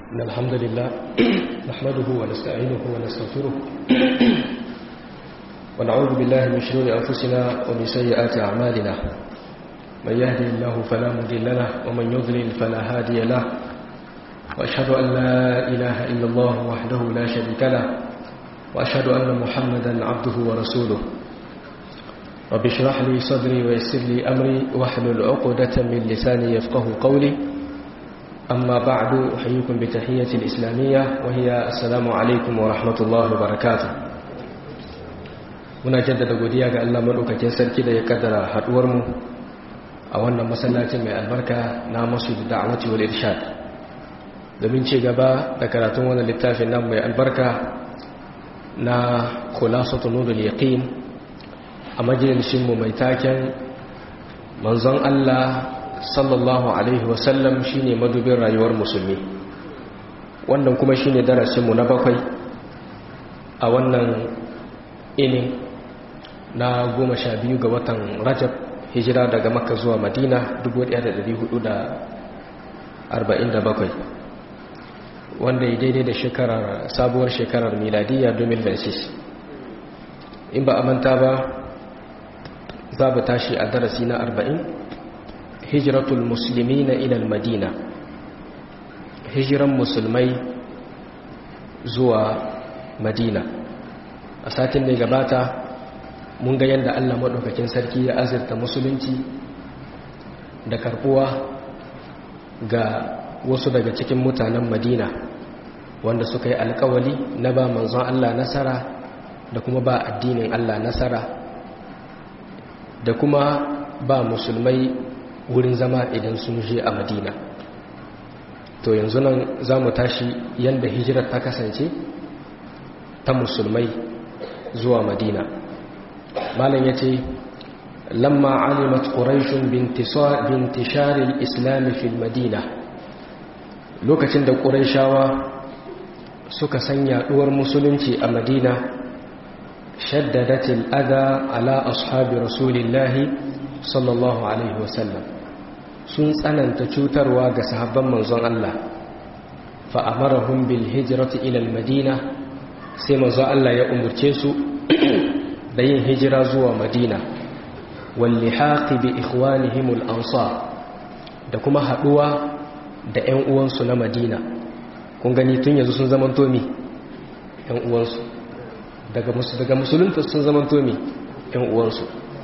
إن الحمد لله نحمده ونستعينه ونستغفره ونعوذ بالله من شرور أنفسنا ومن سيئات أعمالنا من يهدي الله فلا مضل له ومن يضلل فلا هادي له وأشهد أن لا إله إلا الله وحده لا شريك له وأشهد أن محمدا عبده ورسوله رب اشرح لي صدري ويسر لي أمري واحلل عقدة من لساني يفقه قولي أما بعد أحييكم بتحية الإسلامية وهي السلام عليكم ورحمة الله وبركاته muna jaddada godiya ga Allah madaukakin sarki da ya kaddara haduwar mu a wannan masallacin mai albarka na Masjid Da'wati wal Irshad domin ci gaba da karatun wannan littafin nan mai albarka na Khulasatu Nurul Yaqin a majalisin mu mai taken manzon Allah sallallahu alaihi wasallam shine madubin rayuwar musulmi wannan kuma shine darasinmu na bakwai a wannan inin na goma sha biyu ga watan rajab hijira daga makka zuwa madina 1447 wanda ya daidai da shekarar sabuwar shekarar miladiyya 2006 in ba a manta ba za ba tashi a darasi na 40 hijiratul musulmi na ilal madina hijiran musulmai zuwa madina a satin da gabata mun ga yadda allah maɗaukakin sarki ya azurta musulunci da karɓuwa ga wasu daga cikin mutanen madina wanda suka yi alkawali na ba manzon allah nasara da kuma ba addinin allah nasara da kuma ba musulmai wurin zama idan sun je a madina to yanzu nan za mu tashi yadda hijirar ta kasance ta musulmai zuwa madina malam ya ce lamma alimat ƙuraishun bintisharin islami fil madina lokacin da ƙuraishawa suka san yaɗuwar musulunci a madina shaddadatil adha ala ashabi rasulillahi sallallahu alaihi wasallam sun tsananta cutarwa ga sahabban manzon Allah fa'amarahun bil hijirati ilal madina sai manzon Allah ya umurce su da yin hijira zuwa madina walli haƙi bi ikhwanihimul ansar da kuma haɗuwa da ‘yan uwansu na madina kun gani tun yanzu sun zaman tomi ‘yan uwansu daga musulunta sun zaman tomi ‘yan uwansu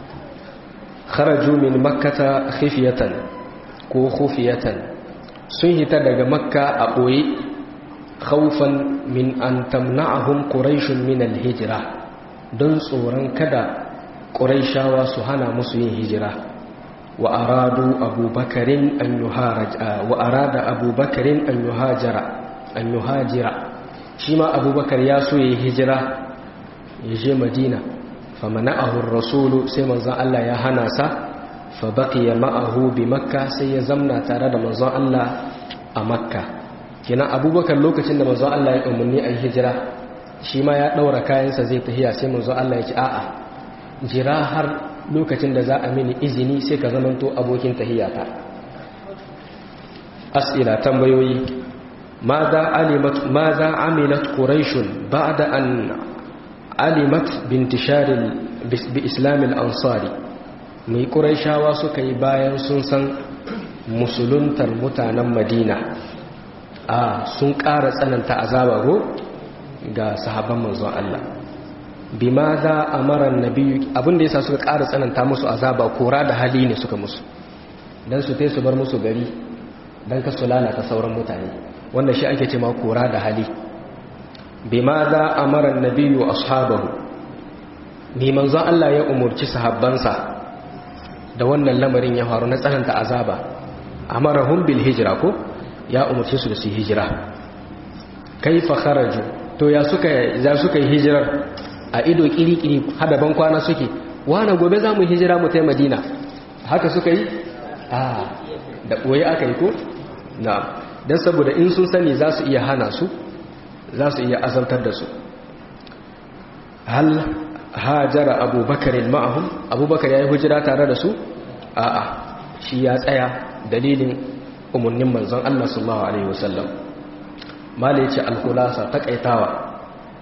kharaju min makkata khifiyatan ko khufiyatan sun hita daga makka a ɓoye khawfan min an tamna'ahum quraishun min al-hijra don tsoron kada quraishawa su hana musu yin hijira wa aradu abubakarin an yuharaja wa arada abubakarin an yuhajira an yuhajira shi ma abubakar ya so yi hijira ya je madina famana'ahu ar-rasulu sai manzon Allah ya hana sa fa baqiya ma'ahu bi makka sai ya zamna tare da manzon Allah a makka kina abubakar lokacin da manzon Allah ya umarni a hijira shi ma ya daura kayansa zai tahiya sai manzon Allah ya ce a'a jira har lokacin da za a mini izini sai ka zamanto abokin tahiyata as'ila tambayoyi ماذا علمت ماذا عملت قريش بعد أن علمت بانتشار بإسلام الأنصار mai ƙuraishawa suka yi bayan sun san musuluntar mutanen madina a sun ƙara tsananta azaba go ga sahabban manzon Allah bi ma za a marar nabiyu abinda yasa suka ƙara tsananta musu azaba kora da hali ne suka musu don su te su bar musu gari don ka su lalata sauran mutane wanda shi ake ce ma kora da hali bi ma za a marar nabiyu ashabahu ni manzon Allah ya umurci sahabbansa da wannan lamarin ya faru na tsananta azaba amarahum bil hijra ko ya umurce su da su hijira kaifa kharaju to ya suka za suka yi hijirar a ido kiri-kiri hada ban kwana suke wani gobe za mu hijira mu tai madina haka suka yi a da boye aka yi ko na dan saboda in sun sani za su iya hana su za su iya azantar da su hal hajara abubakar ma'ahum abubakar ya yi hujira tare da su a'a shi ya tsaya dalilin umarnin manzon Allah sallallahu alaihi wasallam mala yace al-khulasa taqaitawa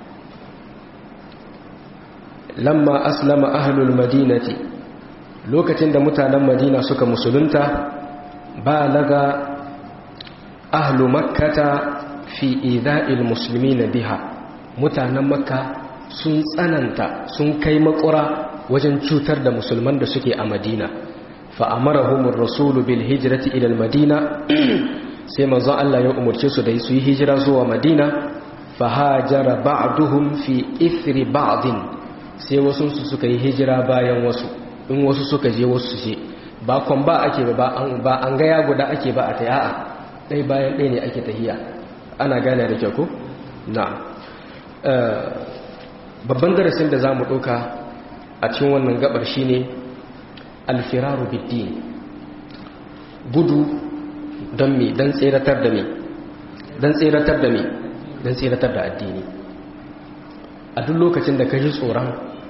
lamma aslama ahlul madinati lokacin da mutanen madina suka musulunta balaga ahlu makkata fi idha'il muslimina biha mutanen makka sun tsananta sun kai makura wajen cutar da musulman da suke a madina fa'amarahumar rasulu bil hijirati ilal madina sai manzon Allah ya umarce su da su yi hijira zuwa madina fahajara ba'duhum fi ithri ba'din sai wasu su suka yi hijira bayan wasu in wasu suka je wasu je ba kwan ba ake ba ba an gaya guda ake ba a taya'a ɗai bayan ɗai ne ake tahiya ana gane da kyau ko na babban darasin da za mu ɗauka a cikin wannan gabar shine alfiraru biddin gudu don me don tseratar da me don tseratar da me don tseratar da addini a duk lokacin da ka ji tsoron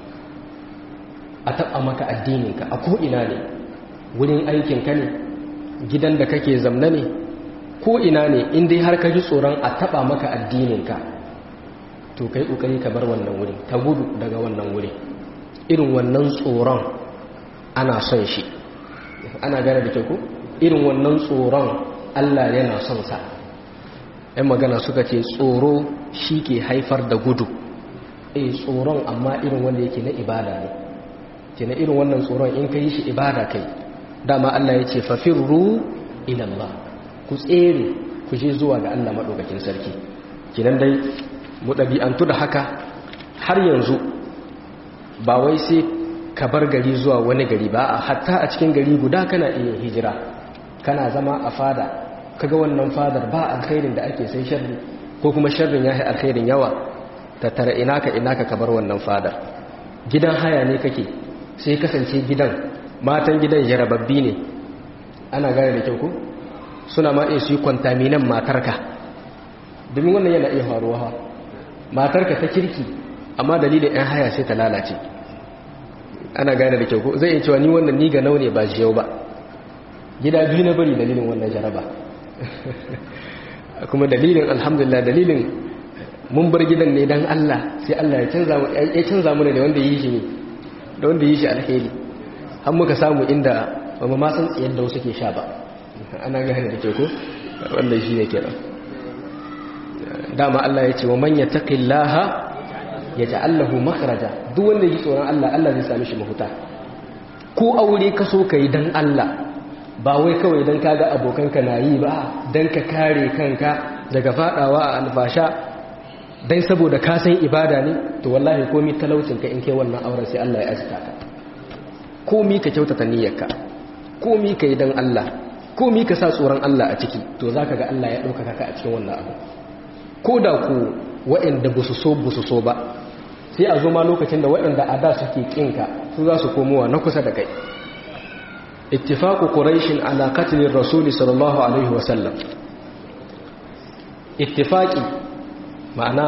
a taɓa maka addininka a ko'ina ne wurin aikinka ne gidan da kake zamna ne ko'ina ne inda har ka ji tsoron a taɓa maka addininka to kai ƙoƙari ka bar wannan wurin ka gudu daga wannan wurin irin wannan tsoron ana son shi ana gane da kyau ko irin wannan tsoron Allah yana son sa ɗan magana suka ce tsoro shi ke haifar da gudu eh tsoron amma irin wanda yake na ibada ne ke na irin wannan tsoron in ka yi shi ibada kai dama Allah ya ce fafirru ilallah ku tsere ku je zuwa ga Allah maɗaukakin sarki kinan dai mu ɗabi'antu da haka har yanzu ba wai sai ka bar gari zuwa wani gari ba a hatta a cikin gari guda kana iya hijira kana zama a fada kaga wannan fadar ba alkhairin da ake sai sharri ko kuma sharrin ya yi alkhairin yawa ta tara ina ka ina ka bar wannan fadar gidan haya ne kake sai kasance gidan matan gidan jarababbi ne ana gane da kyau ko suna ma iya su yi kwantaminan matarka domin wannan yana iya faruwa matarka ta kirki amma dalilin 'yan haya sai ta lalace ana gane da kyau ko zai iya cewa ni wannan ni ga naune ba jiyau ba gida biyu na bari dalilin wannan jaraba kuma dalilin alhamdulillah dalilin mun bar gidan ne dan Allah sai Allah ya canza mu ya canza mu da wanda yi shi ne da wanda yi shi alheri har muka samu inda ba mu ma san tsiyar da wasu ke sha ba ana gane da kyau ko wannan shi ne kenan dama Allah ya ce wa man yattaqillaha yaj'al lahu makhraja duk wanda yake tsoron Allah Allah zai sami shi mafuta ko aure ka so kai dan Allah ba wai kawai dan kaga abokanka na yi ba dan ka kare kanka daga fadawa a alfasha dan saboda ka san ibada ne to wallahi komai talaucin ka in kai wannan auren sai Allah ya azita ka komai ka kyautata niyyarka komai kai dan Allah komai ka sa tsoron Allah a ciki to zaka ga Allah ya dauka ka a cikin wannan abu ko da ku waɗanda ba su so ba su so ba sai a zo ma lokacin da waɗanda a da suke ƙinka su za su komowa na kusa da kai ittifaku quraishin ala qatlin rasul sallallahu alaihi wasallam ittifaqi ma'ana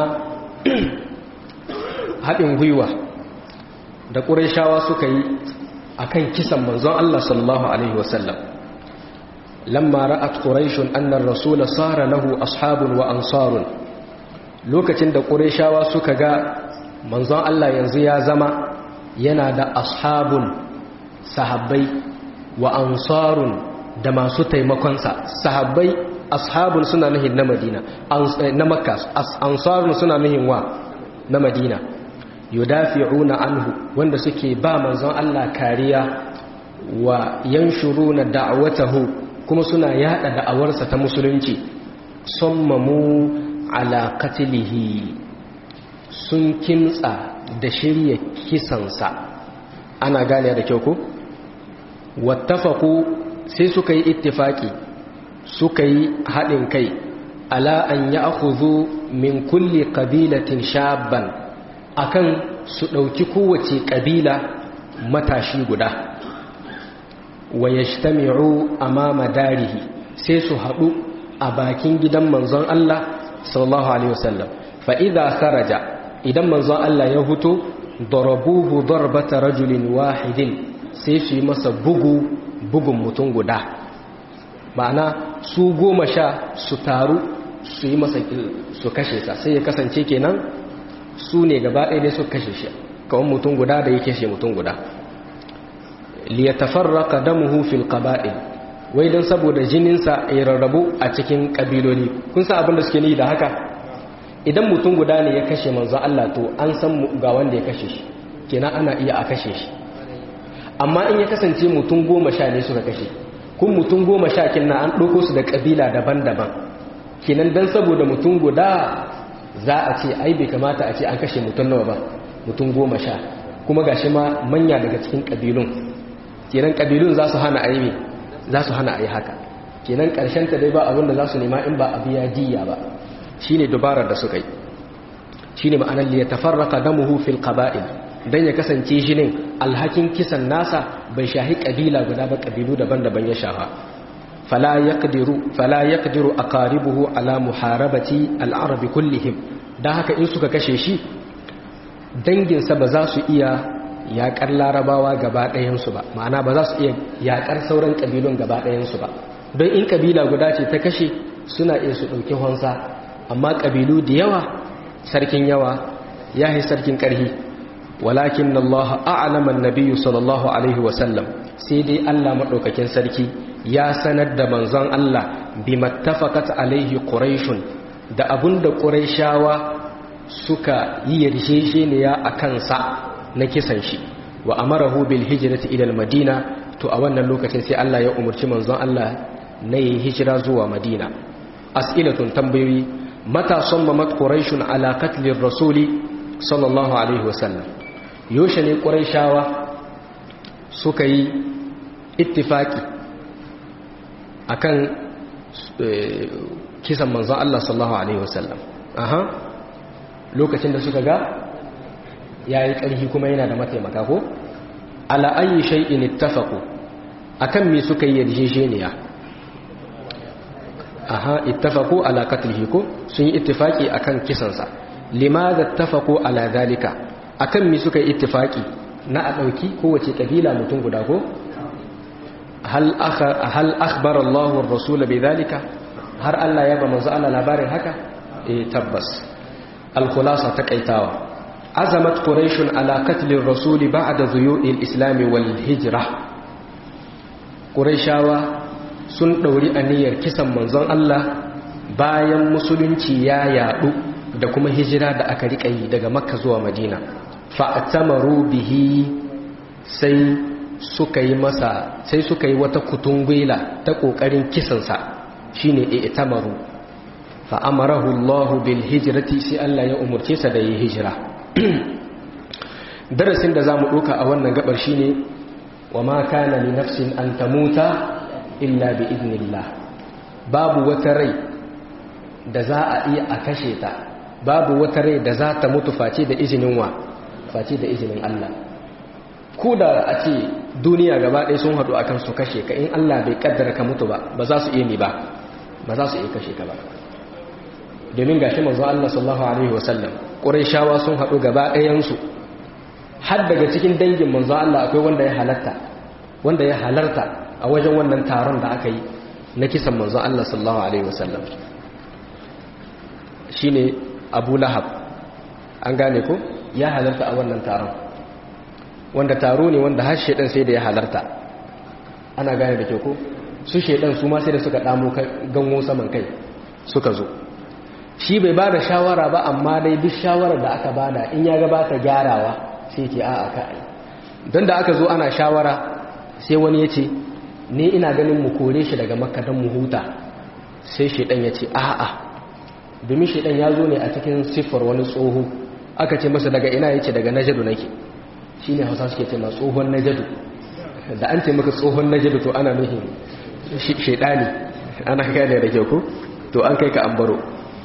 haɗin gwiwa da quraishawa suka yi akan kisan manzon Allah sallallahu alaihi wasallam lamma ra'at quraishun anna ar-rasul sara lahu ashabun wa ansarun lokacin da ƙureshawa suka ga manzon Allah yanzu ya zama yana da ashabun sahabbai wa ansarun da masu taimakonsa sahabbai ashabun suna nuhin na madina na makka ansarun suna nuhin wa na madina yudafi'una anhu wanda suke ba manzon Allah kariya wa yanshuruna da'watahu kuma suna yada da'awarsa ta musulunci sammamu ala katilihi sun kimtsa da shirya kisansa ana gane da kyau ko wattafaku sai suka yi ittifaki suka yi haɗin kai ala an ya akuzu min kulli ƙabilatin shabban akan su ɗauki kowace ƙabila matashi guda wa yajtami'u amama darihi sai su haɗu a bakin gidan manzon Allah sallallahu alaihi wasallam fa idza kharaja idan manzon Allah ya huto darabuhu darbata rajulin wahidin sai su yi masa bugu bugun mutum guda ma'ana su goma sha su taru su yi masa su kashe sa sai ya kasance kenan su ne gaba ɗaya dai su kashe shi kawai mutum guda da ya kashe mutum guda liyatafarraqa damuhu fil qaba'il wai dan saboda jininsa ya rarrabu a cikin kabiloli kun san abin da suke ni da haka idan mutum guda ne ya kashe manzo Allah to an san ga wanda ya kashe shi kenan ana iya a kashe shi amma in ya kasance mutum goma sha ne suka kashe kun mutum goma sha kinna an ɗauko su da ƙabila daban-daban kenan don saboda mutum guda za a ce ai bai kamata a ce an kashe mutum nawa ba mutum goma sha kuma ga shi ma manya daga cikin ƙabilun kenan ƙabilun za su hana aibe za su hana a yi haka kenan ƙarshen ta dai ba abin da za su nema in ba a biya diya ba shi ne dubarar da suka yi shi ne ma'anar liya tafarraka damuhu fil qaba'il dan ya kasance jinin alhakin kisan nasa bai shahi kabila guda ba kabilu daban-daban ya shafa fala yaqdiru fala yaqdiru aqaribuhu ala muharabati al-arab kullihim dan haka in suka kashe shi dangin sa ba za su iya yakar larabawa gaba ɗayan su ba ma'ana ba za su iya yakar sauran kabilun gaba ɗayan su ba don in kabila guda ce ta kashe suna iya su dauki honsa amma kabilu da yawa sarkin yawa yahi sarkin karhi walakin Allah a'lama an-nabiy sallallahu alaihi wasallam sai dai Allah madaukakin sarki ya sanar da manzon Allah bimattafaqat alaihi quraish da abunda quraishawa suka yi yarjejeniya akan sa na kisan shi wa amarahu bil hijrati ila al-madina to a wannan lokacin sai Allah ya umurci manzon Allah na yi hijira zuwa Madina as'ilatun tambayoyi mata sammamat quraish ala qatl ar-rasuli sallallahu alaihi wasallam yaushe ne ƙuraishawa suka yi ittifaki akan kisan manzon Allah sallallahu alaihi wasallam aha lokacin da suka ga yayi ƙarfi kuma yana da mataimaka ko ala ayi shay'in ittafaqu akan me suka yi yarjejeniya aha ittafaqu ala qatlihi ko sun yi ittifaki akan kisansa limadha ittafaqu ala dhalika akan mi suka yi ittifaki na a ɗauki kowace ƙabila mutum guda ko hal akhbar Allah wa rasul bi zalika har Allah ya ba manzo Allah labarin haka eh tabbas al khulasa taqaitawa azamat quraish ala qatl ar-rasul ba'da dhuyu'i al-islam wal hijra quraishawa sun dauri aniyar kisan manzon Allah bayan musulunci ya yadu da kuma hijira da aka rika yi daga makka zuwa madina fa'tamaru bihi sai suka yi masa sai suka yi wata kutungwila ta kokarin kisansa shine i'tamaru fa amarahu Allah bil hijrati sai Allah ya umurce sa da yi hijira darasin da zamu doka a wannan gabar shine wa ma kana li nafsin an tamuta illa bi idnillah babu wata rai da za a iya a kashe ta babu wata rai da za ta mutu face da izinin wa face da izinin Allah ko da a ce duniya gaba ɗaya sun haɗu akan su kashe ka in Allah bai kaddara ka mutu ba ba za su iya ni ba ba za su iya kashe ka ba domin gashi manzo Allah sallallahu alaihi wasallam Qurayshawa sun haɗu gaba ɗayan su har daga cikin dangin manzo Allah akwai wanda ya halatta wanda ya halarta a wajen wannan taron da aka yi na kisan manzo Allah sallallahu alaihi wasallam shine Abu Lahab an gane ko ya halarta a wannan taron wanda taro ne wanda har shedan sai da ya halarta ana gane da ke ko su shedan su ma sai da suka damo gango saman kai suka zo shi bai bada shawara ba amma dai duk shawarar da aka bada in ya gabata gyarawa sai ke a'a ka ai don da aka zo ana shawara sai wani ya ce ni ina ganin mu kore shi daga makka don mu huta sai shedan ya ce a'a domin shedan ya zo ne a cikin siffar wani tsoho aka ce masa daga ina yace daga najadu nake shine hausa suke ce ma tsohon najadu da an ce maka tsohon najadu to ana nufin shedani ana gane da kyau ko to an kai ka ambaro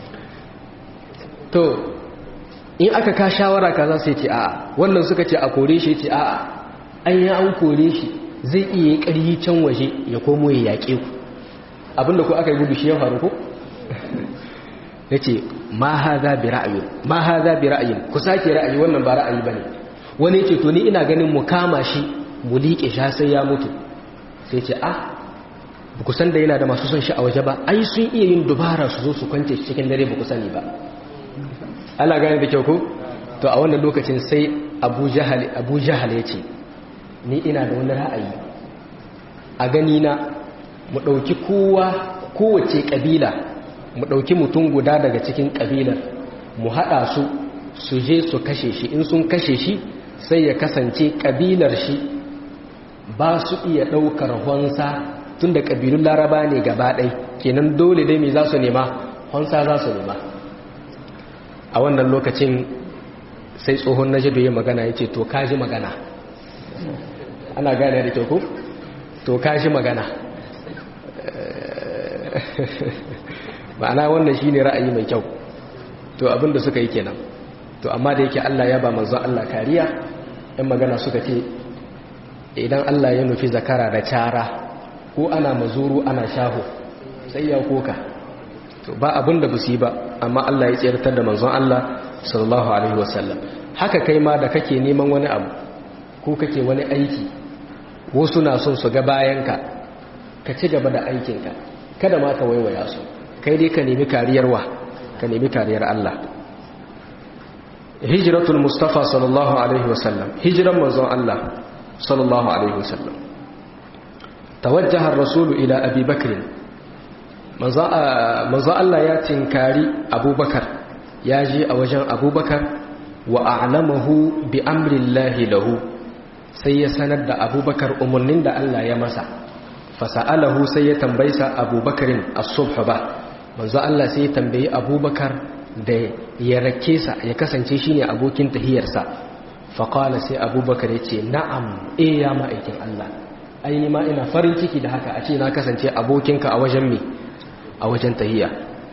to in aka ka shawara kaza sai ce a'a wannan suka ce a kore shi ce a'a an yi an kore shi zai iya ƙaryi can waje ya komo ya yaƙe ku abinda ku aka yi gudu shi ya faru ko ya ce ma haza bi ra'ayin ma haza bi ra'ayin ku sake ra'ayi wannan ba ra'ayi bane wani ce to ni ina ganin mu kama shi mu liƙe shi sai ya mutu sai ce ah ku san da yana da masu son shi a waje ba ai sun iya yin dubara su zo su kwance shi cikin dare ba ku sani ba ana gane da kyau ko to a wannan lokacin sai abu jahal abu jahal ya ce ni ina da wani ra'ayi a gani na mu ɗauki kowa kowace ƙabila mu ɗauki mutum guda daga cikin ƙabilar mu haɗa su su je su kashe shi in sun kashe shi sai ya kasance ƙabilar shi ba su iya ɗaukar honsa tun da ƙabilun laraba ne gaba ɗai kenan dole dai mai za su nema honsa za su nema a wannan lokacin sai tsohon na jado ya magana ya ce to kaji magana ana gane da kyau ku to kaji magana ma'ana wannan shi ne ra'ayi mai kyau to abinda suka yi kenan to amma da yake Allah ya ba manzo Allah kariya ɗan magana suka ce idan Allah ya nufi zakara da cara ko ana mazuru ana shaho sai ya koka to ba abinda ba su yi ba amma Allah ya tsirtar da manzon Allah sallallahu alaihi wasallam haka kai ma da kake neman wani abu ko kake wani aiki wasu na son su ga bayanka ka ci gaba da aikinka kada ma ka waiwaya su kai dai ka nemi kariyar wa ka nemi kariyar Allah hijratul mustafa sallallahu alaihi wasallam hijran manzon Allah sallallahu alaihi wasallam tawajjaha ar-rasul ila abi bakr manzon Allah ya tinkari abubakar ya je a wajen abubakar wa a'lamahu bi amrillahi lahu sai ya sanar da abubakar umarnin da Allah ya masa fasa'alahu sai ya tambaysa abubakarin as-subh ba manzo Allah sai ya tambayi abubakar da ya rake sa ya kasance shine abokin tahiyarsa faqala sai abubakar yace na'am eh ya ma'aikin Allah ai ni ma ina farin ciki da haka a ce na kasance abokinka a wajen me a wajen tahiya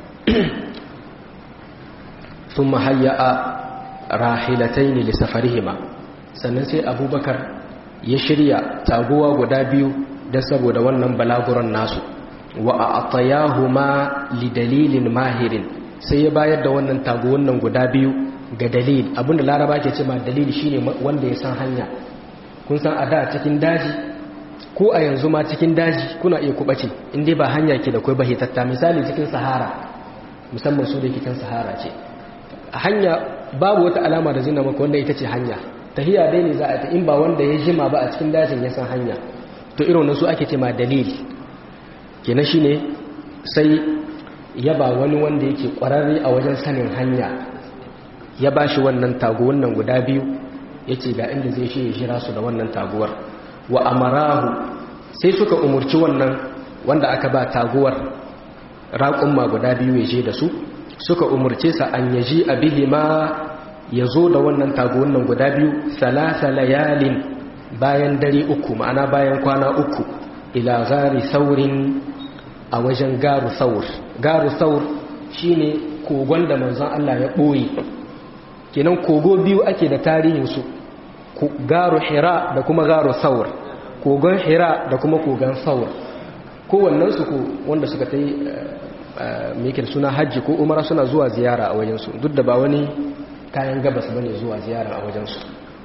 thumma hayya'a rahilataini li safarihima sannan sai abubakar ya shirya taguwa guda biyu da saboda wannan balaguran nasu wa a'tayahuma li dalilin mahirin sai ya bayar da wannan taguwan nan guda biyu ga dalil abinda laraba ke cewa dalili shine wanda ya san hanya kun san a da cikin daji ko a yanzu ma cikin daji kuna iya kubace inda ba hanya ke da kai ba hitatta misali cikin sahara musamman su da cikin sahara ce hanya babu wata alama da zina maka wanda ita ce hanya tahiya dai ne za a ta in ba wanda ya jima ba a cikin dajin ya san hanya to irin su ake ce ma dalili kenan shine sai ya ba wani wanda yake kwararre a wajen sanin hanya ya ba shi wannan taguwan nan guda biyu ya ce ga inda zai shi ya shira su da wannan taguwar wa amarahu sai suka umurci wannan wanda aka ba taguwar raƙumma guda biyu ya je da su suka umurce sa an yaji a bihi ma ya zo da wannan taguwan nan guda biyu salasa layalin bayan dare uku ma'ana bayan kwana uku ila gari saurin a wajen garu saur garu saur shine kogon da manzon Allah ya ɓoye kenan kogo biyu ake da tarihinsu garu hira da kuma garu saur kogon hira da kuma kogon saur kowannensu ko wanda suka ta yi mai suna hajji ko umara suna zuwa ziyara a wajensu duk da ba wani kayan gabas bane zuwa ziyara a wajensu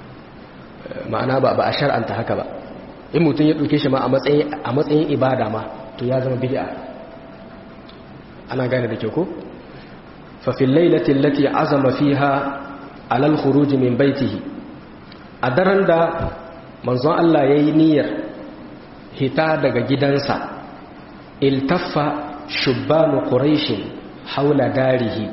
ma'ana ba ba a shar'anta haka ba in mutum ya ɗauke shi ma a matsayin ibada ma to ya zama bid'a ana gane da ke ko fa fil lailati allati azama fiha ala al khuruj min baitihi a daren da manzon Allah yayi niyyar hita daga gidansa iltaffa shubbanu quraish haula darihi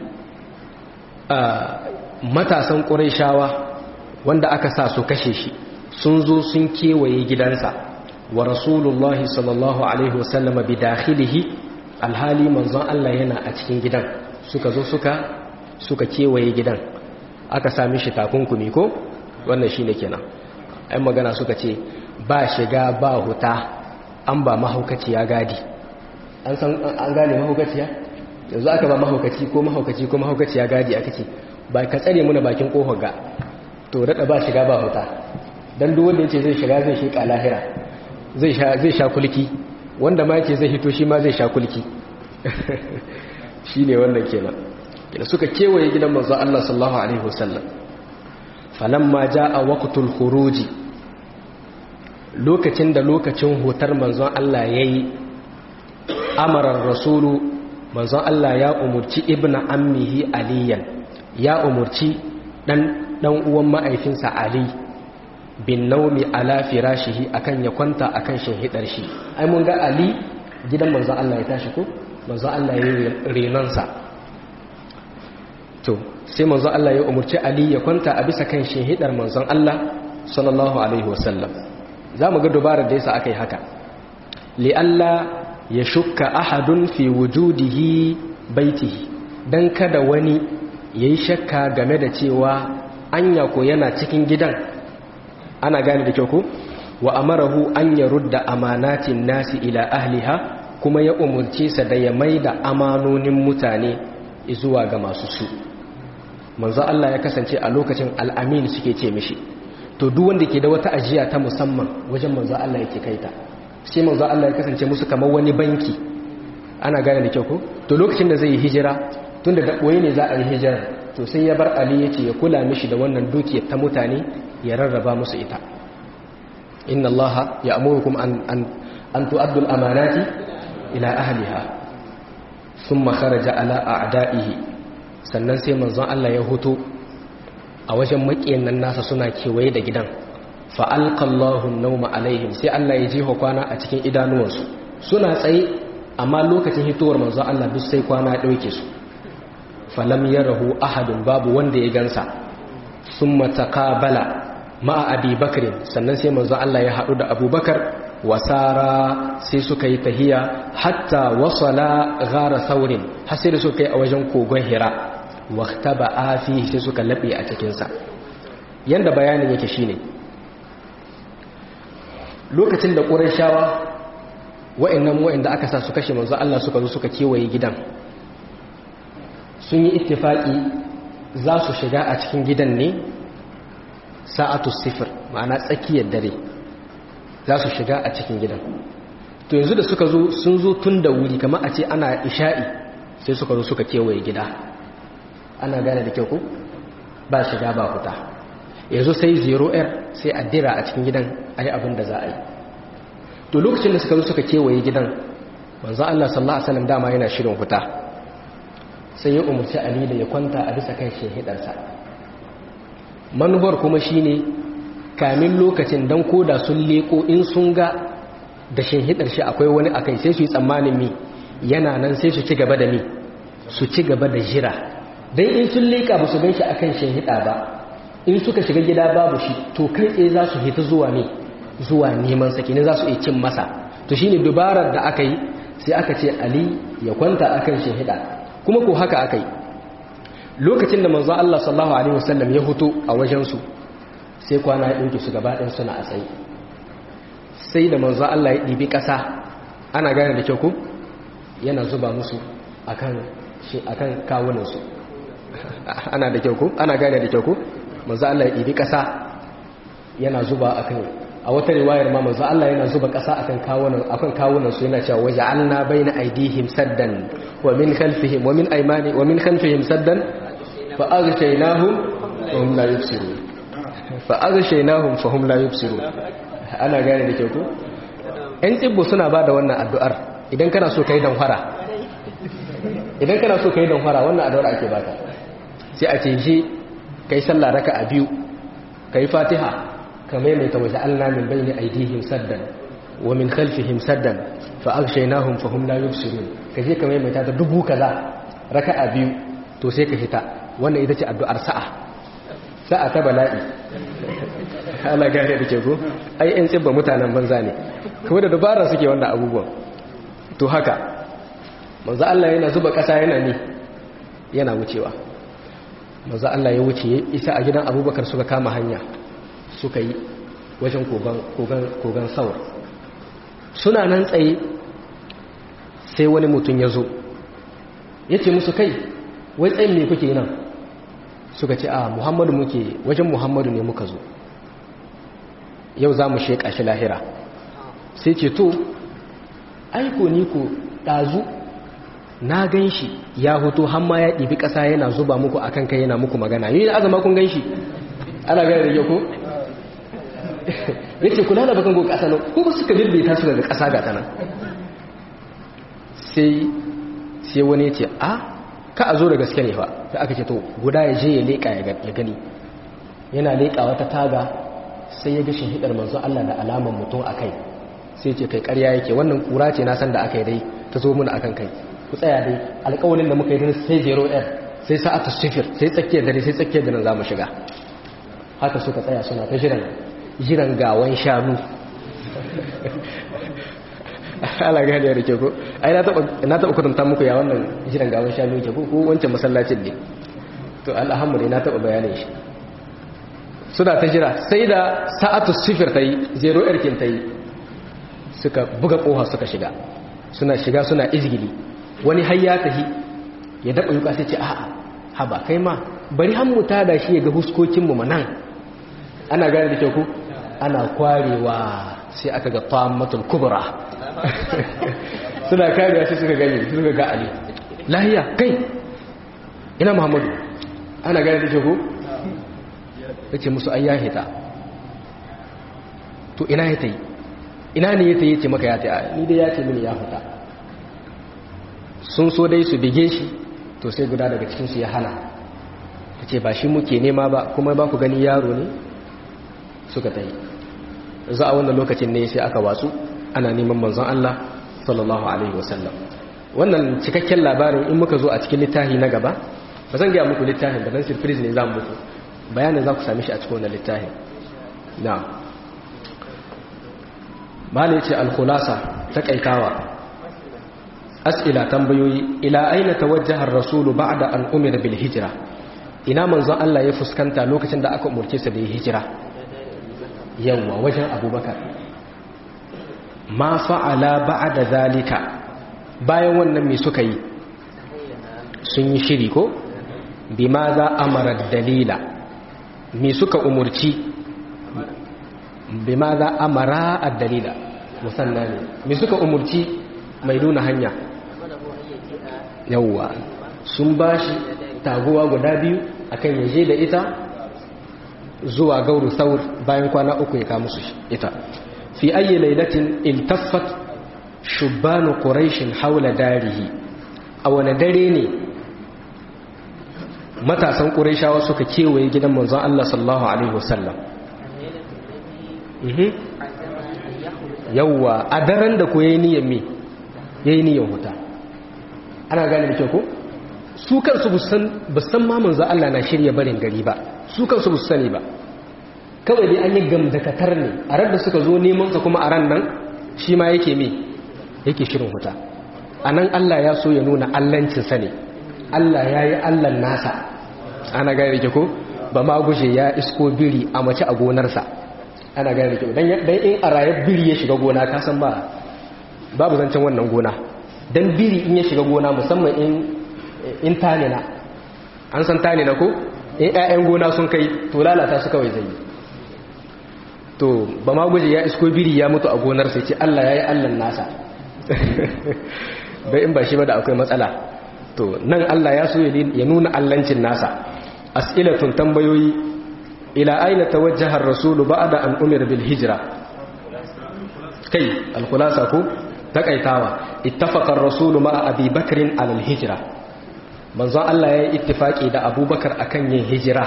matasan quraishawa wanda aka sa su kashe shi sun zo sun kewaye gidansa wa rasulullahi sallallahu alaihi wasallam bi dakhilihi alhali manzon Allah yana a cikin gidan suka zo suka suka kewaye gidan aka sami shi takunkumi ko wannan shine kenan ai magana suka ce ba shiga ba huta an ba mahaukaciya gadi an san an gane mahaukaciya yanzu aka ba mahaukaci ko mahaukaci ko mahaukaciya gadi aka ce ba ka tsare muna bakin kofar ga to daɗa ba shiga ba huta don duk wanda ya ce zai shiga zai shiƙa lahira zai sha kulki wanda ma ce zai hito shi ma zai sha kulki shi ne wannan kenan da suka kewaye gidan manzo Allah sallallahu alaihi wasallam falamma jaa waqtul khuruji lokacin da lokacin hutar manzon Allah yayi amarar rasulu manzon Allah ya umurci ibn ammihi aliyan ya umurci dan dan uwan ma'aifinsa ali bin naumi ala firashihi akan ya kwanta akan shahidar shi ai mun ga ali gidan manzon Allah ya tashi ko manzon Allah ya yi renonsa to sai manzon Allah ya umurci ali ya kwanta a bisa kan shahidar manzon Allah sallallahu alaihi wasallam za mu ga dubarar da yasa aka yi haka li'alla ya shukka ahadun fi wujudihi baitihi dan kada wani yayi shakka game da cewa anya ko yana cikin gidan ana gane da kyau ko wa amarahu an yarudda amanatin nasi ila ahliha kuma ya umurce sa da ya maida amanonin mutane zuwa ga masu su manzo Allah ya kasance a lokacin al'amin suke ce mishi to duk wanda ke da wata ajiya ta musamman wajen manzo Allah yake kaita sai manzo Allah ya kasance musu kamar wani banki ana gane da kyau ko to lokacin da zai yi hijira tunda da boye ne za a yi hijira to sai ya bar Ali yace ya kula mishi da wannan dukiyar ta mutane ya rarraba musu ita inna Allah ya'murukum an an an tu'addu al-amanati ila ahliha thumma kharaja ala a'da'ihi sannan sai manzon Allah ya hoto a wajen makiyan nan nasa suna kewaye da gidan fa'alƙallahu nauma alaihim sai Allah ya jiho kwana a cikin idanuwansu suna tsaye amma lokacin hitowar manzo Allah duk sai kwana ɗauke su falam ya rahu ahadun babu wanda ya gansa sun matakabala ma'a abubakarin sannan sai manzo Allah ya haɗu da abubakar wasara sai suka yi tahiya hatta wasala gara saurin har sai da suka yi a wajen kogon hira wakta ba a fi sai suka laɓe a cikinsa yadda bayanin yake shine lokacin da ƙurashawa wa'annan wa'anda aka sa su kashe manzo Allah suka zo suka kewaye gidan sun yi ittifaki za su shiga a cikin gidan ne sa'atu sifir ma'ana tsakiyar dare za su shiga a cikin gidan to yanzu da suka zo sun zo tun da wuri kamar a ce ana isha'i sai suka zo suka kewaye gida ana gane da kyau ko ba shiga ba fita yanzu sai zero air sai a dira a cikin gidan a yi abin da za a yi to lokacin da suka zo suka kewaye gidan manzo Allah sallallahu alaihi wasallam dama yana shirin fita sai ya umarci Ali da ya kwanta a bisa kan shehidarsa manubar kuma shine kamin lokacin dan koda sun leko in sun ga da shehidar shi akwai wani akai sai su yi tsammanin mi yana nan sai su ci gaba da mi su ci gaba da jira dan in sun leka ba su gan shi akan shehida ba in suka shiga gida babu shi to kai tsaye za su hita zuwa ne zuwa neman saki ne za su iya cin masa to shine dubarar da aka yi sai aka ce ali ya kwanta akan shahida kuma ko haka aka yi lokacin da manzo Allah sallallahu alaihi wasallam ya huto a wajen su sai kwana ya dauke su gaba ɗayan suna a tsaye sai da manzo Allah ya ɗibi ƙasa ana gane da kyau ko yana zuba musu akan shi akan kawunan su ana da kyau ko ana gane da kyau ko manzo Allah ya ɗibi ƙasa yana zuba akan a wata riwayar ma manzo Allah yana zuba ƙasa akan kawunan akan kawunan su yana cewa waja'alna baina aydihim saddan wa min khalfihim wa min aymani wa min khalfihim saddan fa aghshaynahum fa hum la yubsirun fa aghshaynahum fa hum la yubsirun ana gane da kyau ko ɗan tsibbo suna ba da wannan addu'ar idan kana so kai dan fara idan kana so kai dan fara wannan addu'ar ake baka sai a ce shi kai sallah raka'a biyu kai fatiha ka maimaita waje Allah min bayni aidihim saddan wa min khalfihim saddan fa aghshaynahum fa hum la yubsirun ka je ka maimaita ta dubu kaza raka'a biyu to sai ka hita wannan ita ce addu'ar sa'a sa'a ta bala'i ana gane da ke go ai in tsibba mutanen banza ne kuma da dabara suke wannan abubuwan to haka manzo Allah yana zuba kasa yana ne yana wucewa manzo Allah ya wuce isa a gidan Abubakar suka kama hanya suka yi wajen kogon saur suna nan tsaye sai wani mutum ya zo ya ce musu kai wai tsayin ne kuke nan suka ce a muhammadu muke wajen muhammadu ne muka zo yau za mu sheƙa shi lahira sai ce to aiko ni ko ɗazu na gan shi ya hoto hamma ya ɗibi ƙasa yana zuba muku akan kai yana muku magana yi azama kun gan shi ana gane da yau ya ce kula da bakan go ƙasa nan ko ba suka daidaita su daga ƙasa ga ta nan sai sai wani ya ce a ka a zo da gaske ne fa da aka ce to guda ya je ya leƙa ya gani yana leƙa wata taga sai ya ga hidar manzo Allah da alaman mutum a kai sai ce kai ƙarya yake wannan kura ce na san da aka yi dai ta zo muna akan kai ku tsaya dai alƙawalin da muka yi sai zero r sai sa'atu sifir sai tsakiyar dare sai tsakiyar dare za mu shiga haka suka tsaya suna ta jiran jiran gawan shanu ala gani ya rike ko ai na taɓa kudanta muku ya wannan jiran gawan shanu ke ko wancan masallacin ne to alhamdulillah na taɓa bayanin shi suna ta jira sai da sa'atu sifir ta yi zero erkin ta yi suka buga ƙoha suka shiga suna shiga suna izgili wani har ya tafi ya daɓa yuka sai ce a'a haba kai ma bari hannu ta da shi ya ga huskokinmu manan ana gane da kyau ku ana kwarewa sai aka ga tammatul kubra suna karewa sai suka gani suka ga ali lahiya kai ina muhammadu ana gane da kyau ku ya ce musu an yahe ta to ina ya ta yi ina ne ya ta yi ce maka ya ta yi ni dai ya ce mini ya fita sun so dai su bige shi to sai guda daga cikinsu ya hana ya ce ba shi muke nema ba kuma ba ku gani yaro ne suka ta yi za a wannan lokacin ne sai aka watsu ana neman manzon Allah sallallahu alaihi wasallam wannan cikakken labarin in muka zo a cikin littafi na gaba ba zan gaya muku littafin da dan surprise ne za mu muku bayanin za ku sami shi a cikin wannan littafin na mala ya ce alkhulasa ta kaitawa as'ila tambayoyi ila aina tawajjaha ar-rasulu ba'da an umira bil hijra ina manzon Allah ya fuskanta lokacin da aka umurce sa da hijira yawa wajen abubakar ma fa'ala ba'da zalika bayan wannan me suka yi sun yi shiri ko bima za amara dalila me suka umurci bima za amara ad-dalila musanna ne me suka umurci mai nuna hanya yawwa sun bashi taguwa guda biyu akan yaje da ita zuwa gauru saur bayan kwana uku ya kawo musu ita fi ayi lailatin iltaffat shubbanu quraishin haula darihi a wani dare ne matasan quraishawa suka kewaye gidan manzon Allah sallallahu alaihi wasallam yawwa a daren da ko yayi niyyar me yayi niyyar huta ana gane da kyau ko su kansu ba san ma manzo Allah na shirya barin gari ba su kansu ba su sani ba kawai dai an yi gamdakatar ne a ran da suka zo neman sa kuma a ran nan shi ma yake me yake shirin huta a nan Allah ya so ya nuna allancin sa ne Allah ya yi allan nasa ana gane da ko ba ma guje ya isko biri a mace a gonarsa ana gane da kyau dan in a rayar biri ya shiga gona ka san ba babu zancen wannan gona dan biri in ya shiga gona musamman in in tanina an san tanina ko in ƴaƴan gona sun kai to lalata su kawai zai to ba ma guje ya isko biri ya mutu a gonar sai ce Allah yayi Allah nasa bai in ba shi ba da akwai matsala to nan Allah ya so ya nuna allancin nasa as'ilatun tambayoyi ila aina tawajjaha ar-rasulu ba'da an umira bil hijra kai al-khulasa ko takaitawa ittafaqa ar-rasulu ma'a abi bakrin ala al-hijra manzon Allah ya yi ittifaki da abubakar akan yin hijira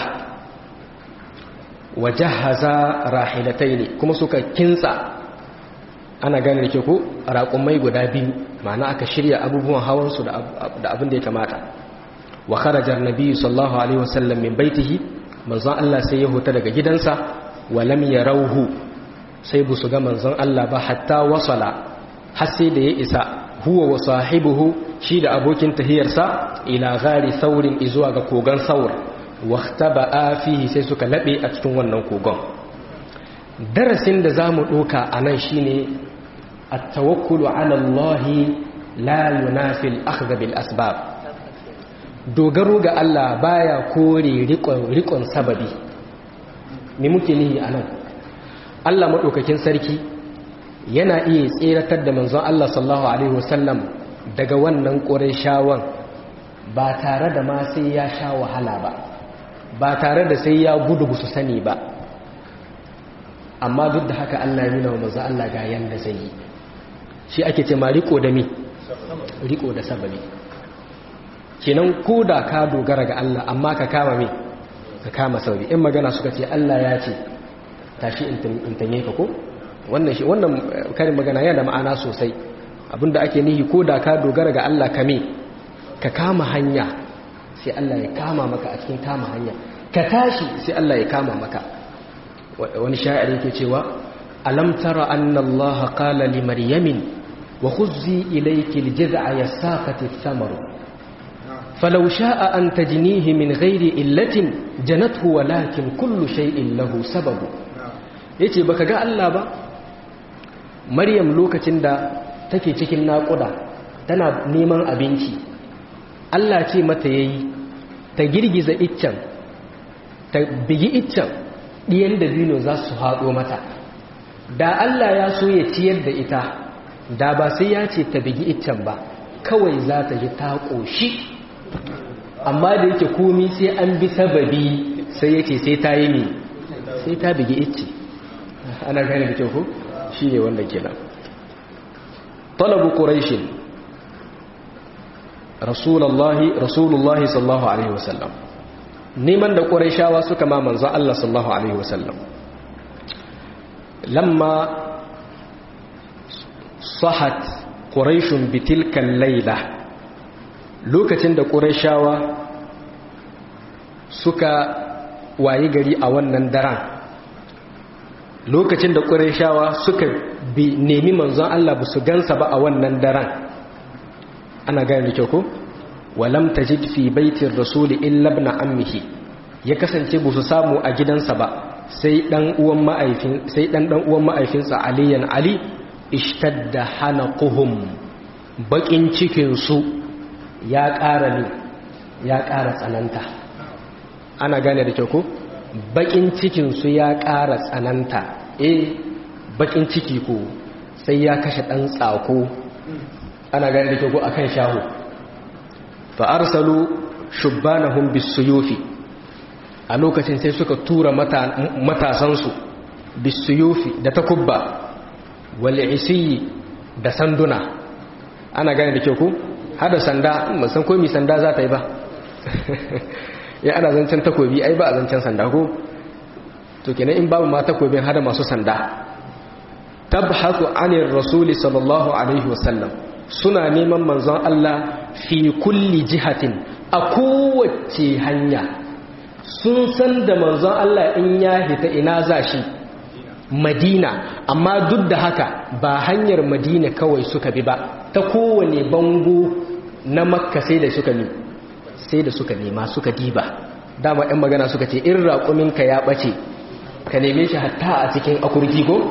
wa jahaza rahilataini kuma suka kinsa ana gane da ke ku raƙumai guda biyu ma'ana aka shirya abubuwan hawansu da abin da ya kamata wa kharajar nabi sallallahu alaihi wasallam min baitihi manzon Allah sai ya huta daga gidansa wa lam yarawhu sai bu su ga manzon Allah ba hatta wasala har sai da ya isa huwa wa sahibuhu shi da abokin tahiyarsa ila gari saurin izuwa ga kogon saur waqtaba'a fihi sai suka labe a cikin wannan kogon darasin da zamu doka anan shine at-tawakkulu 'ala Allah la yunafi al-akhdh bil asbab dogaro ga Allah baya kore rikon rikon sababi me muke nihi anan Allah madaukakin sarki yana iya tseratar da manzon Allah sallallahu alaihi wasallam daga wannan ƙurayshawan ba tare da ma sai ya sha wahala ba ba tare da sai ya gudu su sani ba amma duk da haka Allah ya nuna wa manzon Allah ga yanda zai yi shi ake ce mariko da mi riko da sababi kenan ko da ka dogara ga Allah amma ka kama me ka kama sababi in magana suka ce Allah ya ce tashi in tanye ka ko wannan shi wannan karin magana yana da ma'ana sosai abinda ake nihi ko da ka dogara ga Allah kame ka kama hanya sai Allah ya kama maka a cikin kama hanya ka tashi sai Allah ya kama maka wani sha'ir yake cewa alam tara anna Allah qala li maryamin wa khuzzi ilayki aljaz'a yasaqati ath-thamaru falau sha'a an tajnihi min ghairi illatin janathu walakin kullu shay'in lahu sababu yace baka ga Allah ba Maryam lokacin da take cikin naƙuda tana neman abinci Allah ce mata yayi ta girgiza iccen ta bigi iccen ɗiyan da bino za su haɗo mata da Allah ya so ya ciyar da ita da ba sai ya ce ta bigi iccen ba kawai za ta ji ta ƙoshi amma da yake komi sai an bi sababi sai ya ce sai ta yi ne sai ta bigi icce ana gane da kyau ko shi ne wanda ke nan talabu ƙuraishin rasulullahi rasulullahi sallallahu alaihi wasallam neman da ƙuraishawa suka ma manzo Allah sallallahu alaihi wasallam lamma sahat ƙuraishun bitilkan laila lokacin da ƙuraishawa suka wayi gari a wannan daren lokacin da ƙuraishawa suka bi nemi manzon Allah ba su gansa ba a wannan daren ana gane da kyau ko walam tajid fi baitir rasuli illa ibn ammihi ya kasance ba su samu a gidansa ba sai dan uwan ma'aifin sai dan dan uwan ma'aifinsa aliyan ali ishtadda hanaquhum bakin cikin su ya ƙara ne ya ƙara tsananta ana gane da kyau ko bakin cikin su ya ƙara tsananta eh bakin ciki ko sai ya kashe dan tsako ana gane da kyau ko akan shaho fa arsalu shubbanahum bisuyufi a lokacin sai suka tura matasansu bisuyufi da takubba wal isiyi da sanduna ana gane da kyau ko hada sanda musan ko mi sanda za ta yi ba ya ana zancen takobi ai ba a zancen sanda ko to kenan in babu ma takobin hada masu sanda tabhathu anir rasuli sallallahu alaihi wasallam suna neman manzon Allah fi kulli jihatin a kowace hanya sun san da manzon Allah in ya hita ina za shi madina amma duk da haka ba hanyar madina kawai suka bi ba ta kowane bango na makka sai da suka ne sai da suka nema suka diba dama 'yan magana suka ce in raƙuminka ya ɓace ka neme shi hatta a cikin akurki ko?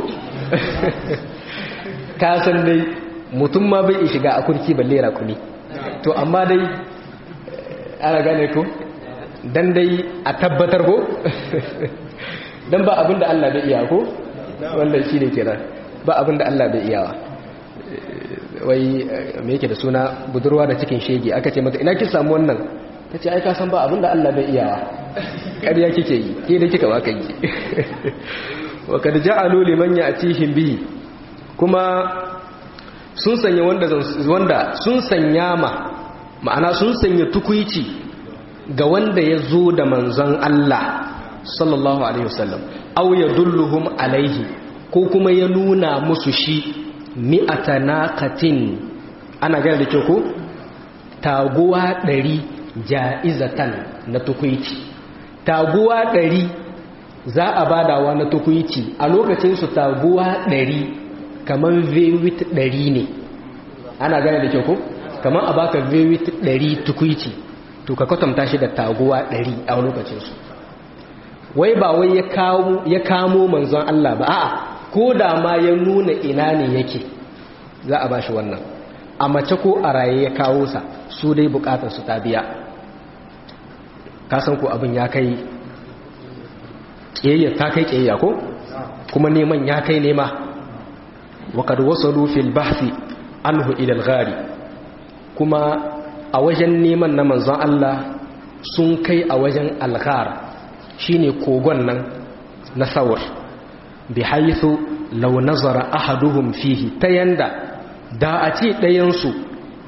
ka san dai mutum ma bai shiga akurki balle raƙumi to amma dai ana gane ko dan dai a tabbatar ko dan ba abinda Allah bai iya ko wannan shine kenan ba abinda Allah bai iyawa wai me yake da suna budurwa da cikin shege aka ce mata ina ki samu wannan tace ai ka san ba abinda Allah bai iyawa ƙarya kike yi ke da kika baka yi wa kad ja'alu liman ya'tihim bihi kuma sun sanya wanda wanda sun sanya ma ma'ana sun sanya tukuici ga wanda ya zo da manzon Allah sallallahu alaihi wasallam aw yadulluhum alaihi ko kuma ya nuna musu shi mi'ata naqatin ana gane da kyau ko taguwa ɗari ja'izatan na tukuici taguwa ɗari za a badawa na tukuici a lokacin su taguwa ɗari kamar vewit ɗari ne ana gane da kyau ko kamar a baka vewit ɗari tukuici to ka kwatanta shi da taguwa ɗari a lokacinsu wai ba wai ya kamo manzon Allah ba a'a ko da ma ya nuna ina ne yake za a bashi wannan a mace ko a raye ya kawo sa su dai bukatar su ta biya kasan ko abin ya kai ƙiyayya ta kai ƙiyayya ko kuma neman ya kai nema waƙar wasu fil bahfi anhu ilal gari kuma a wajen neman na manzon Allah sun kai a wajen alghar shine kogon nan na sawar bi haithu law nazara ahaduhum fihi ta yanda da a ce ɗayansu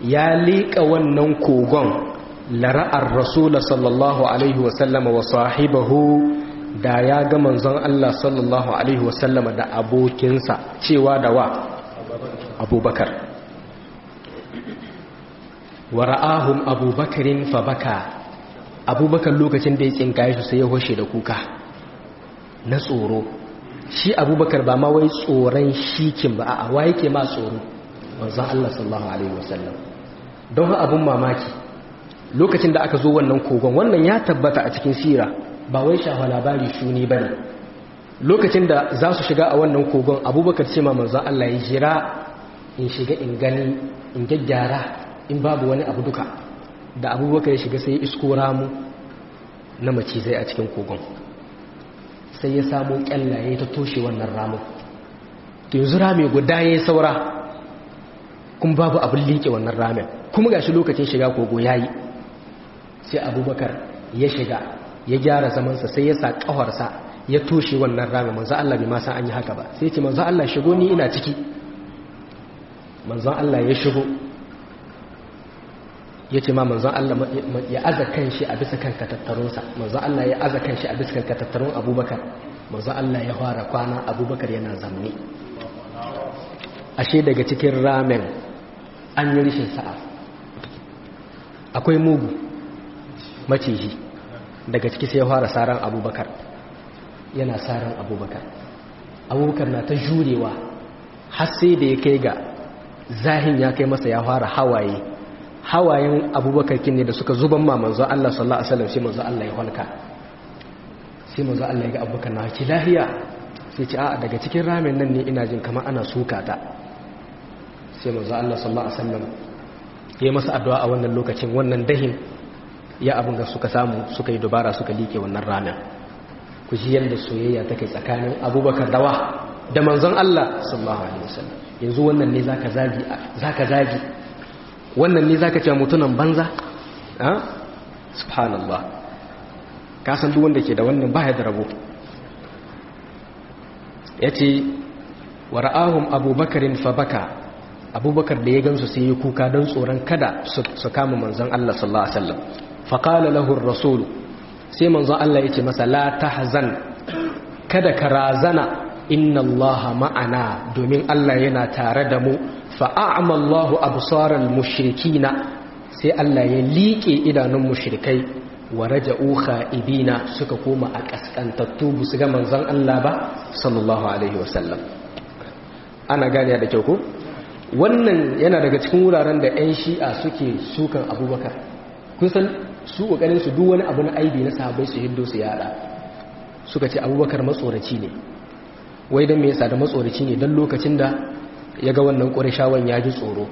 ya liƙa wannan kogon lara'ar rasula sallallahu alaihi wasallama wa sahibahu da ya ga manzon Allah sallallahu alaihi wasallama da abokinsa cewa da wa abubakar wa ra'ahum abubakarin fa baka abubakar lokacin da ya tsinkaye su sai ya hoshe da kuka na tsoro shi abubakar ba ma wai tsoron shikin ba a wa yake ma tsoro manzon Allah sallallahu alaihi wasallam don ha abun mamaki lokacin da aka zo wannan kogon wannan ya tabbata a cikin sira ba wai shafa labari shuni bane lokacin da za su shiga a wannan kogon abubakar ce ma manzon Allah ya jira in shiga in gani in gyaggyara in babu wani abu duka da abubakar ya shiga sai isko ramu na macizai a cikin kogon sai ya samu kyallaye ta toshe wannan ramu yanzu rami guda ya saura kuma babu abin liƙe wannan ramin kuma gashi lokacin shiga kogo ya yi sai abubakar ya shiga ya gyara zamansa sai ya sa ƙawarsa ya toshe wannan ramin manzo Allah bai ma san an yi haka ba sai ce manzo Allah shigo ni ina ciki manzo Allah ya shigo ya ce ma manzon Allah ya aza kan shi a bisa kan katattarunsa manzon Allah ya aza kan shi a bisa kan katattarun abubakar manzon Allah ya fara kwana abubakar yana zamne ashe daga cikin ramen an yi rishin sa'a akwai mugu maciji daga ciki sai ya fara saran abubakar yana saran abubakar abubakar na ta jurewa har sai da ya kai ga zahin ya kai masa ya fara hawaye hawayen abubakar kin ne da suka zuban ma manzo Allah sallallahu alaihi wasallam sai manzo Allah ya halka sai manzo Allah ya ga abubakar na ki lahiya sai ce a'a daga cikin ramen nan ne ina jin kamar ana suka ta sai manzo Allah sallallahu alaihi wasallam ya masa addu'a a wannan lokacin wannan dahin ya abin da suka samu suka yi dubara suka like wannan ramen ku ji yadda soyayya take tsakanin abubakar dawa da manzon Allah sallallahu alaihi wasallam yanzu wannan ne zaka zagi zaka zagi wannan ne zaka ce mutunan banza ha subhanallah ka san duk wanda ke da wannan baya da rabo yace wa ra'ahum abubakarin fa baka abubakar da ya gansu sai ya kuka don tsoron kada su kama manzon Allah sallallahu alaihi wasallam fa qala lahu ar-rasul sai manzon Allah yace masa la tahzan kada ka razana inna allaha ma'ana domin Allah yana tare da mu fa'a'ama Allahu absaral mushrikina sai Allah ya liƙe idanun mushrikai wa raja'u kha'ibina suka koma a kaskantattu bu su ga manzon Allah ba sallallahu alaihi wasallam ana gane da kyau ko wannan yana daga cikin wuraren da 'yan shi'a suke sukan abubakar kun san su kokarin su duk wani abu na aibi na sahabbai su hiddo su yada suka ce abubakar matsoraci ne wai don me yasa da matsoraci ne don lokacin da ya ga wannan ƙurishawan ya ji tsoro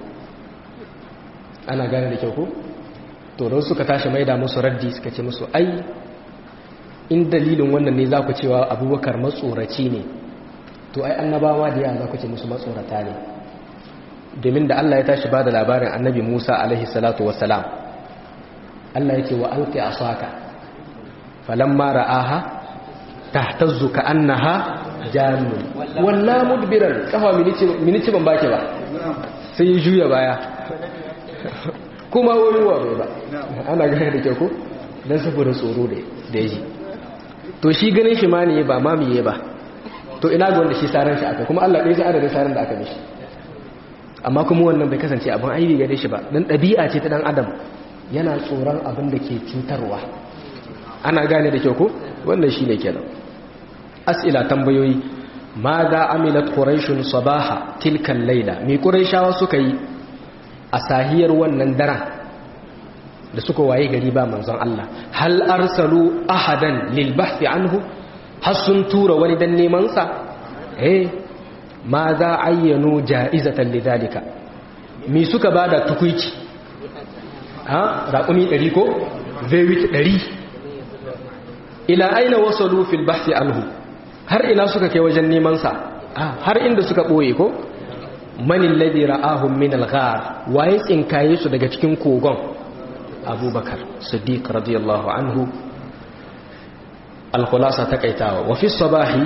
ana gane da kyau ko tsoron suka tashi mai da musu raddi suka ce musu ai in dalilin wannan ne za ku cewa abubakar matsoraci ne to ai annabawa da yawa za ku ce musu matsorata ne domin da Allah ya tashi ba da labarin annabi Musa alaihi salatu wassalam Allah ya ce wa alqi asaka falamma ra'aha tahtazzu ka'annaha jannun walla mudbiran kafa minici ban baki ba sai ya juya baya kuma wani wa bai ba ana gane da kyau ko don saboda tsoro da ya ji to shi ganin shi ma ne ba mamiye ba to ina ga wanda shi saran shi aka kuma Allah ɗaya ji adadin saran da aka mishi amma kuma wannan bai kasance abin aibi gare shi ba dan ɗabi'a ce ta dan adam yana tsoron abin da ke cutarwa ana gane da kyau ko wannan shine kenan as'ila tambayoyi ma da amilat quraishun sabaha tilkan laila mi quraishawa suka yi a sahiyar wannan daren da suka waye gari ba manzon Allah hal arsalu ahadan lil bahthi anhu har sun tura wani dan neman sa eh ma za ayyanu ja'izatan lidalika mi suka bada tukuici ha raqumi 100 ko vewit 100 ila aina wasalu fil bahthi anhu har ina suka kai wajen neman sa har inda suka boye ko manin ladhi ra'ahum min al-ghar waye tsinkaye su daga cikin kogon abubakar siddiq radiyallahu anhu al-khulasa takaitawa wa fi sabahi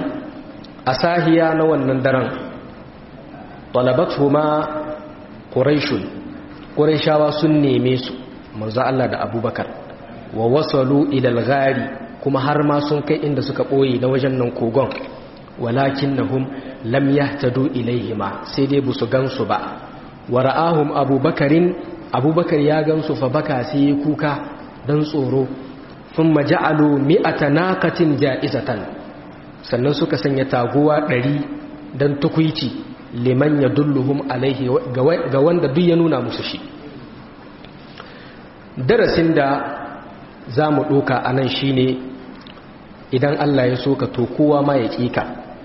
asahiya na wannan daren talabatuhuma quraish quraishawa sun neme su manzo Allah da abubakar wa wasalu ila al-ghari kuma har ma sun kai inda suka boye na wajen nan kogon walakinnahum lam yahtadu ilaihima sai dai busu gansu ba wa ra'ahum abubakarin abubakar ya gansu fa baka sai ya kuka dan tsoro thumma ja'alu mi'ata naqatin ja'izatan sannan suka sanya taguwa ɗari dan tukuici liman yadulluhum alaihi ga wanda duk ya nuna musu shi darasin da za mu ɗoka a nan shi ne idan Allah ya so ka to kowa ma ya ƙika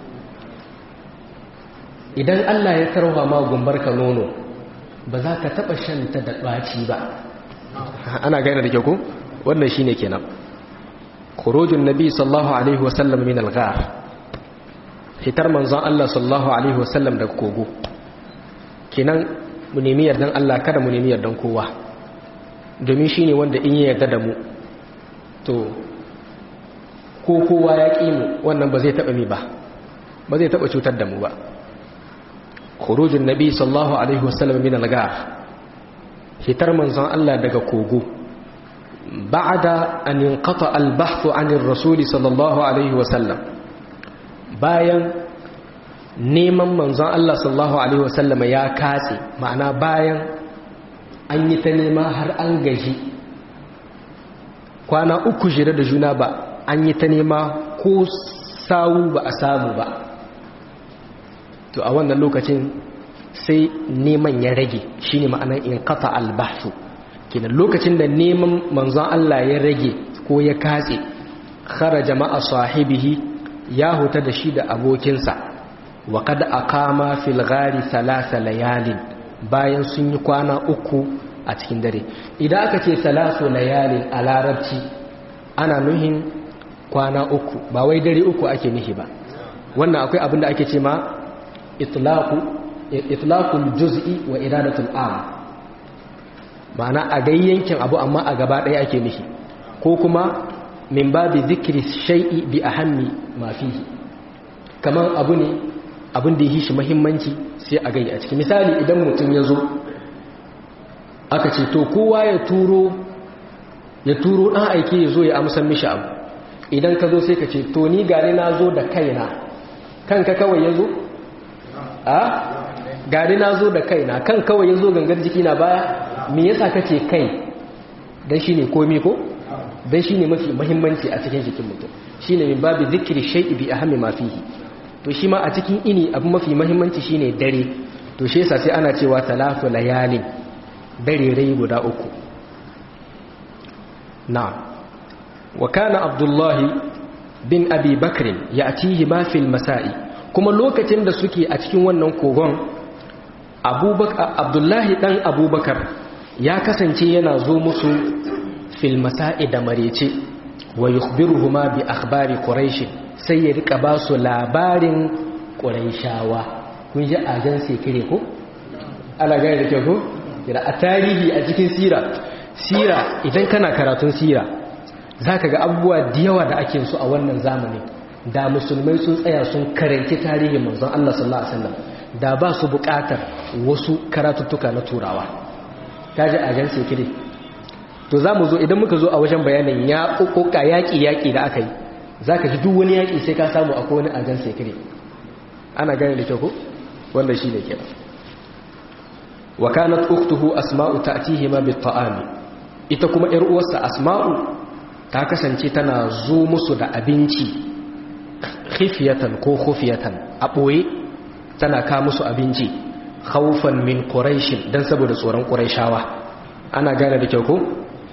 idan Allah ya tarwa ma gumbar ka nono ba za ka taɓa shanta da ɓaci ba ana gane da ke ku wannan shi ne kenan kurojin nabi sallahu alaihi wasallam min algar fitar manzon Allah sallahu alaihi wasallam daga kogo kenan mu nemi yardan Allah kada mu nemi yardan kowa domin shi ne wanda in yi yarda da mu to ko kowa ya ƙi mu wannan ba zai taɓa mi ba ba zai taɓa cutar da mu ba khurujun nabi sallallahu alaihi wasallam min al-gar hitar manzon Allah daga kogo ba'da an inqata al-bahth an ar-rasul sallallahu alaihi wasallam bayan neman manzon Allah sallallahu alaihi wasallam ya katse ma'ana bayan an yi ta nema har an gaji kwana uku jira da juna ba an yi ta nema ko sawu ba a samu ba to a wannan lokacin sai neman ya rage shine ma'anar in kafa albahsu kenan lokacin da neman manzon Allah ya rage ko ya katse kharaja ma'a sahibihi ya huta da shi da abokinsa wa kad aqama fil ghari thalatha layalin bayan sun yi kwana uku a cikin dare idan aka ce salasu layalin a larabci ana nuhin kwana uku ba wai dare uku ake nuhi ba wannan akwai abinda ake ce ma itlaqul juz'i wa iradatul am ma'ana a gayyankin abu amma a gaba ɗaya ake nuhi ko kuma min babi zikri shay'i bi ahammi ma fihi kamar abu ne abin da yi shi muhimmanci sai a gayya a ciki misali idan mutum ya zo aka ce to kowa ya turo ya turo ɗan aiki ya zo ya amsan mishi abu idan ka zo sai ka ce to ni gani na zo da kaina kanka kawai ya zo? a? gani na zo da kaina kan kawai ya zo gangar jiki na baya me yasa ka ce kai don shi ne komi ko? don shi ne mafi mahimmanci a cikin jikin mutum shi ne min babu zikiri shai'i bi a hami mafihi to shi ma a cikin ini abu mafi mahimmanci shi ne dare to shi yasa sai ana cewa talatu layalin dare rai guda uku نعم وكان عبد الله بن أبي بكر يأتيه ما في المساء كما لوكتين da suke a cikin wannan kogon Abdullahi dan Abubakar ya kasance yana zo musu fil masa'i da marece wa yukhbiruhuma bi akhbari quraish sai ya rika ba su labarin quraishawa kun ji ajan sekire ko ala ga da ke ko a tarihi a cikin sira sira idan kana karatun sira za ka ga abubuwa da yawa da ake su a wannan zamani da musulmai sun tsaya sun karanci tarihin manzon Allah sallallahu alaihi wasallam da ba su buƙatar wasu karatuttuka na turawa kaji a jan sekire to za mu zo idan muka zo a wajen bayanin ya ƙoƙoƙa yaƙi-yaƙi da aka yi za ka ji duk wani yaƙi sai ka samu akwai wani ajan sekire ana gane da kyau ko wanda shi ne kenan wa kanat ukhtuhu asma'u ta'tihima bit ta'ami ita kuma ‘yar uwarsa asma'u ta kasance tana zo musu da abinci khifiyatan ko khufiyatan a ɓoye tana ka musu abinci haufan min ƙuraishin don saboda tsoron ƙuraishawa ana gane da kyau ko?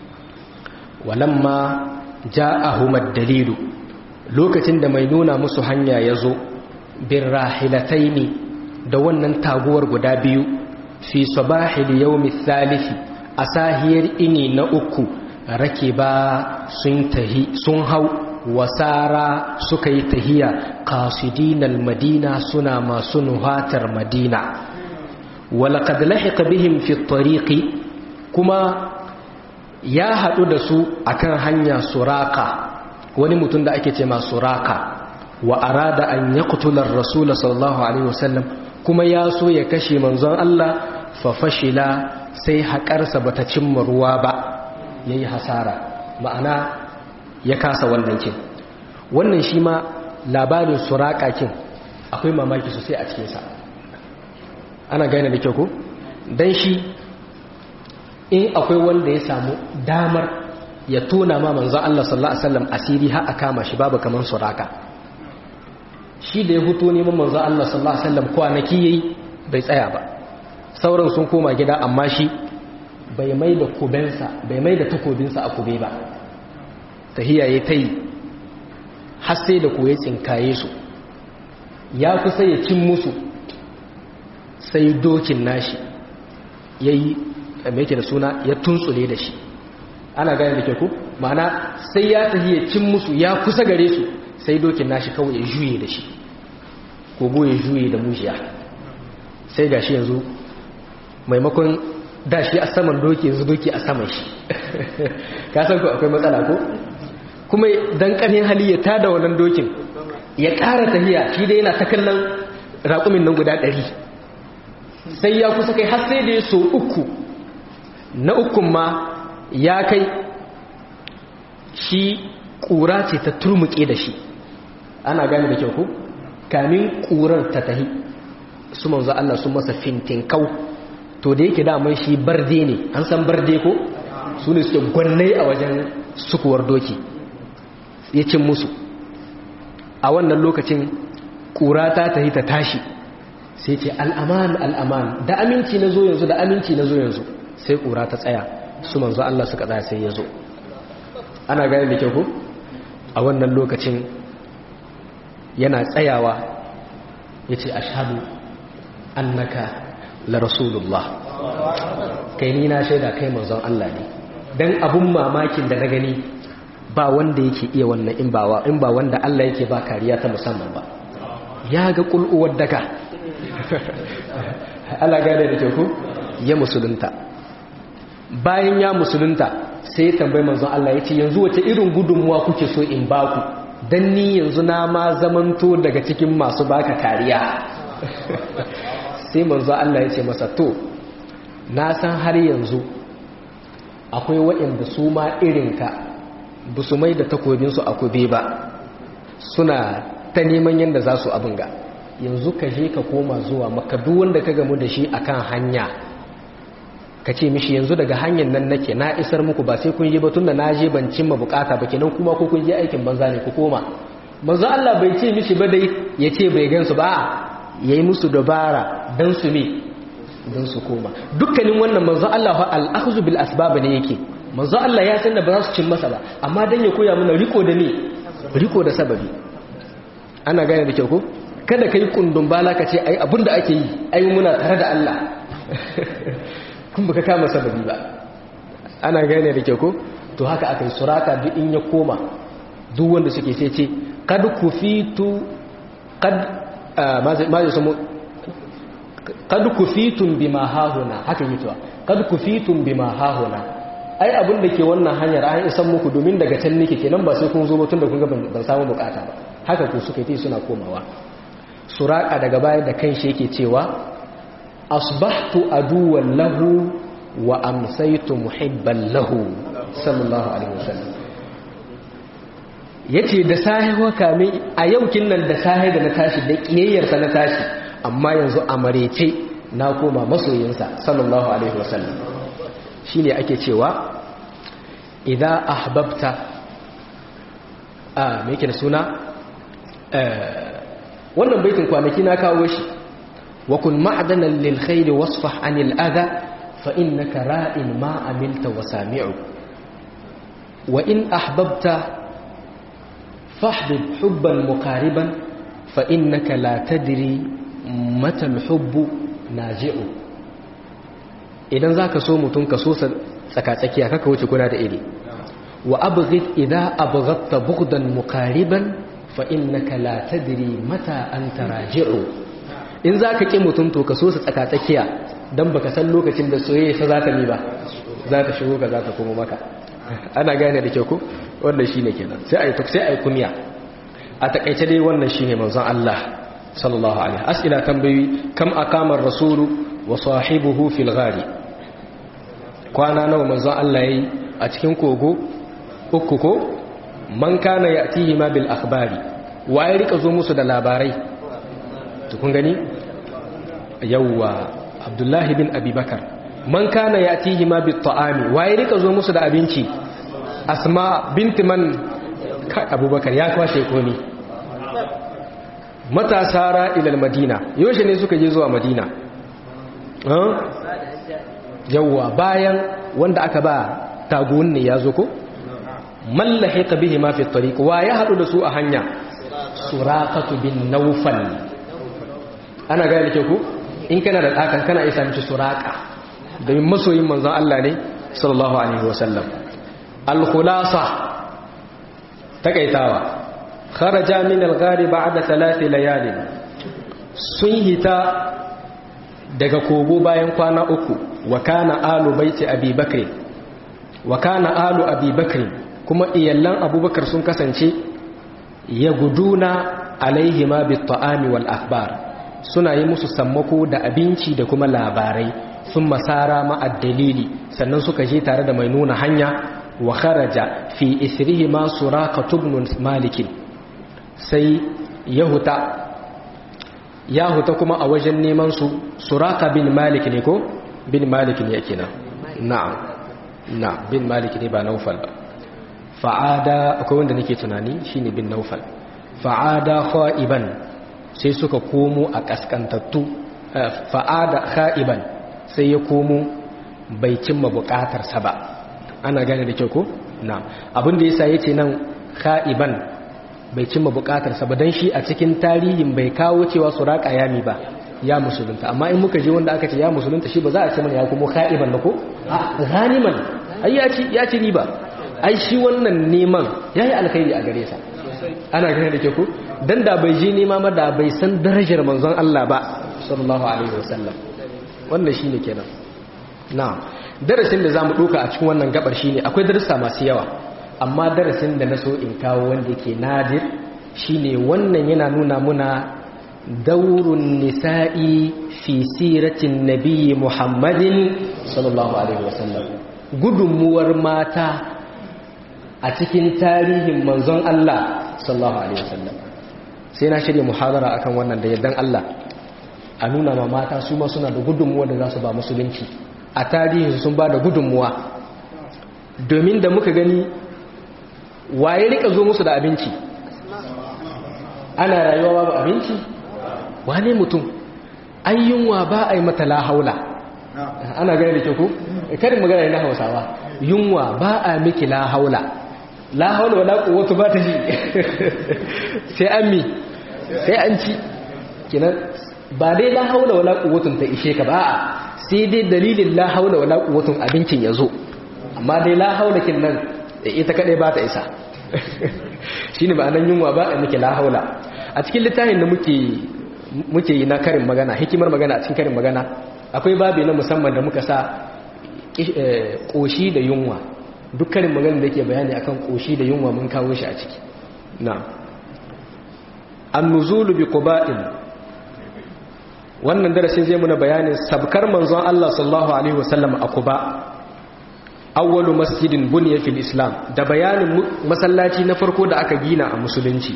walamma ja ahumad dalilu lokacin da mai nuna musu hanya ya zo bin rahilatai ne da wannan taguwar guda biyu fi sabahil yawmi thalithi a sahiyar ini na uku rake ba sun tahi sun hau wasara suka yi tahiya qasidinal madina suna masu nuhatar madina walaqad lahiqa bihim fi tariqi kuma ya hadu da su akan hanya suraka wani mutum da ake ce ma suraka wa arada an yaqtula ar-rasul sallallahu alaihi wasallam kuma ya so ya kashe manzon Allah fa fashila sai haƙarsa bata cimma ruwa ba yayi hasara ma'ana ya kasa wannan kin wannan shi ma labarin suraka kin akwai mamaki sosai a cikinsa ana gane da kyau ko dan shi in akwai wanda ya samu damar ya tona ma manzon Allah sallallahu alaihi wasallam asiri har a kama shi babu kaman suraka shi da ya fito neman manzon Allah sallallahu alaihi wasallam kwanaki yayi bai tsaya ba sauran sun koma gida amma shi bai mai da kubensa bai mai da takobinsa a kube ba tahiya ya tai har sai da koyi tsinkaye su ya kusa ya cin musu sai dokin nashi yayi mai yake da suna ya tuntsule da shi ana gane da ke ku ma'ana sai ya tafi ya cin musu ya kusa gare su sai dokin nashi kawai ya juye da shi kogo ya juye da mujiya sai gashi yanzu maimakon da shi a saman doki yanzu doki a saman shi ka san ku akwai matsala ko kuma dan kanin hali ya tada wannan dokin ya ƙara tahiya shi dai yana ta kallon raƙumin nan guda ɗari sai ya kusa kai har sai da ya so uku na ukun ma ya kai shi ƙura ce ta turmuke da shi ana gane da kyau ku kamin ƙurar ta tahi su manzo Allah sun masa fintinkau to da yake daman shi barde ne an san barde ko su ne suke gwannai a wajen sukuwar doki ya cin musu a wannan lokacin ƙura ta tahi ta tashi sai ce al'aman al'aman da aminci na zo yanzu da aminci na zo yanzu sai ƙura ta tsaya su manzo Allah suka tsaya sai ya zo ana gane da kyau ko a wannan lokacin yana tsayawa ya ce ashadu annaka la rasulullah kai ni na shaida kai manzon Allah ne dan abun mamakin da na gani ba wanda yake iya wannan in ba in ba wanda Allah yake ba kariya ta musamman ba ya ga kul'uwar daga Allah gane da kyau ko ya musulunta bayan ya musulunta sai ya tambayi manzon Allah ya ce yanzu wace irin gudunmuwa kuke so in baku dan ni yanzu na ma zamanto daga cikin masu baka kariya sai manzon Allah ya ce masa to na san har yanzu akwai waɗanda su ma irinka ba su mai da takobinsu a kube ba suna ta neman yadda za su abin ga yanzu ka je ka koma zuwa maka duk wanda ka gamu da shi akan hanya ka ce mishi yanzu daga hanyar nan nake na isar muku ba sai kun yi ba tunda na je ban cimma bukata ba kenan kuma ko kun je aikin banza ne ku koma manzo Allah bai ce mishi ba dai ya ce bai gansu ba yayi musu dabara dan su me dan su koma dukkanin wannan manzo Allah fa al-akhdhu bil asbab ne yake manzo Allah ya san da ba za su cin masa ba amma dan ya koya mana riko da me riko da sababi ana gane da kyau ko kada kai kundun bala ka ce ai abinda ake yi ai muna tare da Allah kun baka kama sababi ba ana gane da kyau ko to haka aka yi suraka duk in ya koma duk wanda suke sai ce kad kufitu kad ma zai samu kad kufitun bima hahuna haka yi tuwa kad kufitun bima hahuna ai abin da ke wannan hanyar an isan muku domin daga can nake kenan ba sai kun zo tun da kun ga ban samu bukata ba haka ku suka yi suna komawa suraka daga baya da kan shi yake cewa asbahtu aduwan lahu wa amsaitu muhibban lahu sallallahu alaihi wasallam yace da sahi waka mai a yaukin nan da sahi da na tashi da kiyayyarsa na tashi amma yanzu a marece na koma masoyinsa sallallahu alaihi wasallam shine ake cewa idan ahbabta a me yake da suna wannan baitin kwanaki na kawo shi وكن معدنا للخير واصفح عن الأذى فإنك راء ما عملت وسامع وإن أحببت فاحبب حبا مقاربا فإنك لا تدري متى الحب ناجع idan za ka so mutum ka so tsakatsakiya kaka wuce kuna da iri wa abghid idza abghadta bughdan muqariban fa innaka la tadri mata anta raji'u in za ka ƙi mutum to ka so su tsakatsakiya don baka san lokacin da soyayya ta za ta mi ba za ta shigo ka za ta kuma maka ana gane da kyau ko wannan shi ne kenan sai a yi sai a yi kumiya a takaice dai wannan shi ne manzon Allah sallallahu alaihi as'ila tambayi kam aqama ar-rasulu wa sahibuhu fil ghari kwana nawa manzon Allah yayi a cikin kogo uku ko man kana ya'tihi ma bil akhbari waye rika zo musu da labarai to kun gani yawwa abdullahi bin abubakar man kana ya'tihi ma bit ta'ami waye rika zo musu da abinci asma binti man abubakar ya kwashe komi matasa ra'ilal madina yaushe ne suka je zuwa madina yawwa bayan wanda aka ba taguwan ne ya zo ko mallahe ka bihi ma fi tariq wa ya hadu da su a hanya suraqatu bin nawfal ana ga yake ku in kana da dakan kana isa miki suraqa domin masoyin manzon Allah ne sallallahu alaihi wasallam al khulasa takaitawa kharaja min al ghari ba'da thalath layalin sun hita daga kogo bayan kwana uku wa kana alu baiti abi bakr wa kana alu abi bakr kuma iyallan abubakar sun kasance ya guduna alaihima bi ta'ami wal akhbar suna yi musu sammako da abinci da kuma labarai sun masara ma'ad dalili sannan suka je tare da mai nuna hanya wa kharaja fi isrihima suraka tubnun malikin sai yahuta yahuta kuma a wajen neman su suraka bin malik ne ko bin malik ne yake nan na'am na bin malik ne ba naufal ba fa'ada akwai wanda nake tunani shine bin naufal fa'ada kha'iban sai suka komo a kaskantattu fa'ada kha'iban sai ya komo bai cimma bukatarsa ba ana gane da kyau ko na abin da yasa yace nan kha'iban bai cimma bukatarsa ba dan shi a cikin tarihin bai kawo cewa suraka yami ba ya musulunta amma in muka je wanda aka ce ya musulunta shi ba za a ce mana ya komo kha'iban ba ko a ganiman ai ya ci ya ci riba ai shi wannan neman yayi alkhairi a gare sa ana gane da ke ku dan da bai je nema ma da bai san darajar manzon Allah ba sallallahu alaihi wasallam wannan shine kenan na darasin da zamu duka a cikin wannan gabar shine akwai darussa masu yawa amma darasin da naso in kawo wanda yake nadir shine wannan yana nuna muna daurun nisa'i fi siratin nabiyyi muhammadin sallallahu alaihi wasallam gudunmuwar mata a cikin tarihin manzon Allah sallallahu alaihi wasallam sai na shirya muhadara akan wannan da yardan Allah a nuna ma mata su ma suna da gudunmuwa da za su ba musulunci a tarihin sun ba da gudunmuwa domin da muka gani waye rika zo musu da abinci ana rayuwa babu abinci wane mutum ayyunwa ba a yi mata la haula ana gani da ke ku karin magana na hausawa yunwa ba a miki la haula la haula wala quwwatu ba ta ji sai an mi sai an ci kinan ba dai la haula wala quwwatun ta ishe ka ba sai dai dalilin la haula wala quwwatun abincin yazo amma dai la haula kin nan ita kadai ba ta isa shine ma'anan yunwa ba a miki la haula a cikin littafin da muke muke yi na karin magana hikimar magana a cikin karin magana akwai babi na musamman da muka sa koshi da yunwa dukkanin maganin da ke bayani akan koshi da yunwa mun kawo shi a ciki na annuzulu bi quba'in wannan darasin zai muna bayanin sabkar manzon Allah sallallahu alaihi wasallam a quba awwalu masjidin bunya fil islam da bayanin masallaci na farko da aka gina a musulunci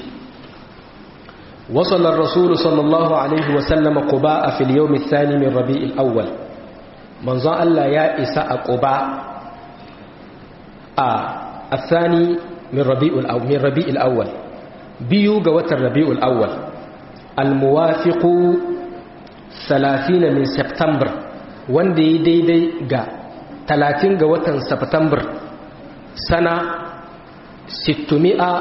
وصل الرسول صلى الله عليه وسلم قباء في اليوم الثاني من ربيع الأول منظر الله يا إساء قباء آه الثاني من ربيع الأول من ربيع الأول بيو قوة الربيع الأول الموافق ثلاثين من سبتمبر وندي دي دي قا ثلاثين قوة سبتمبر سنة ستمائة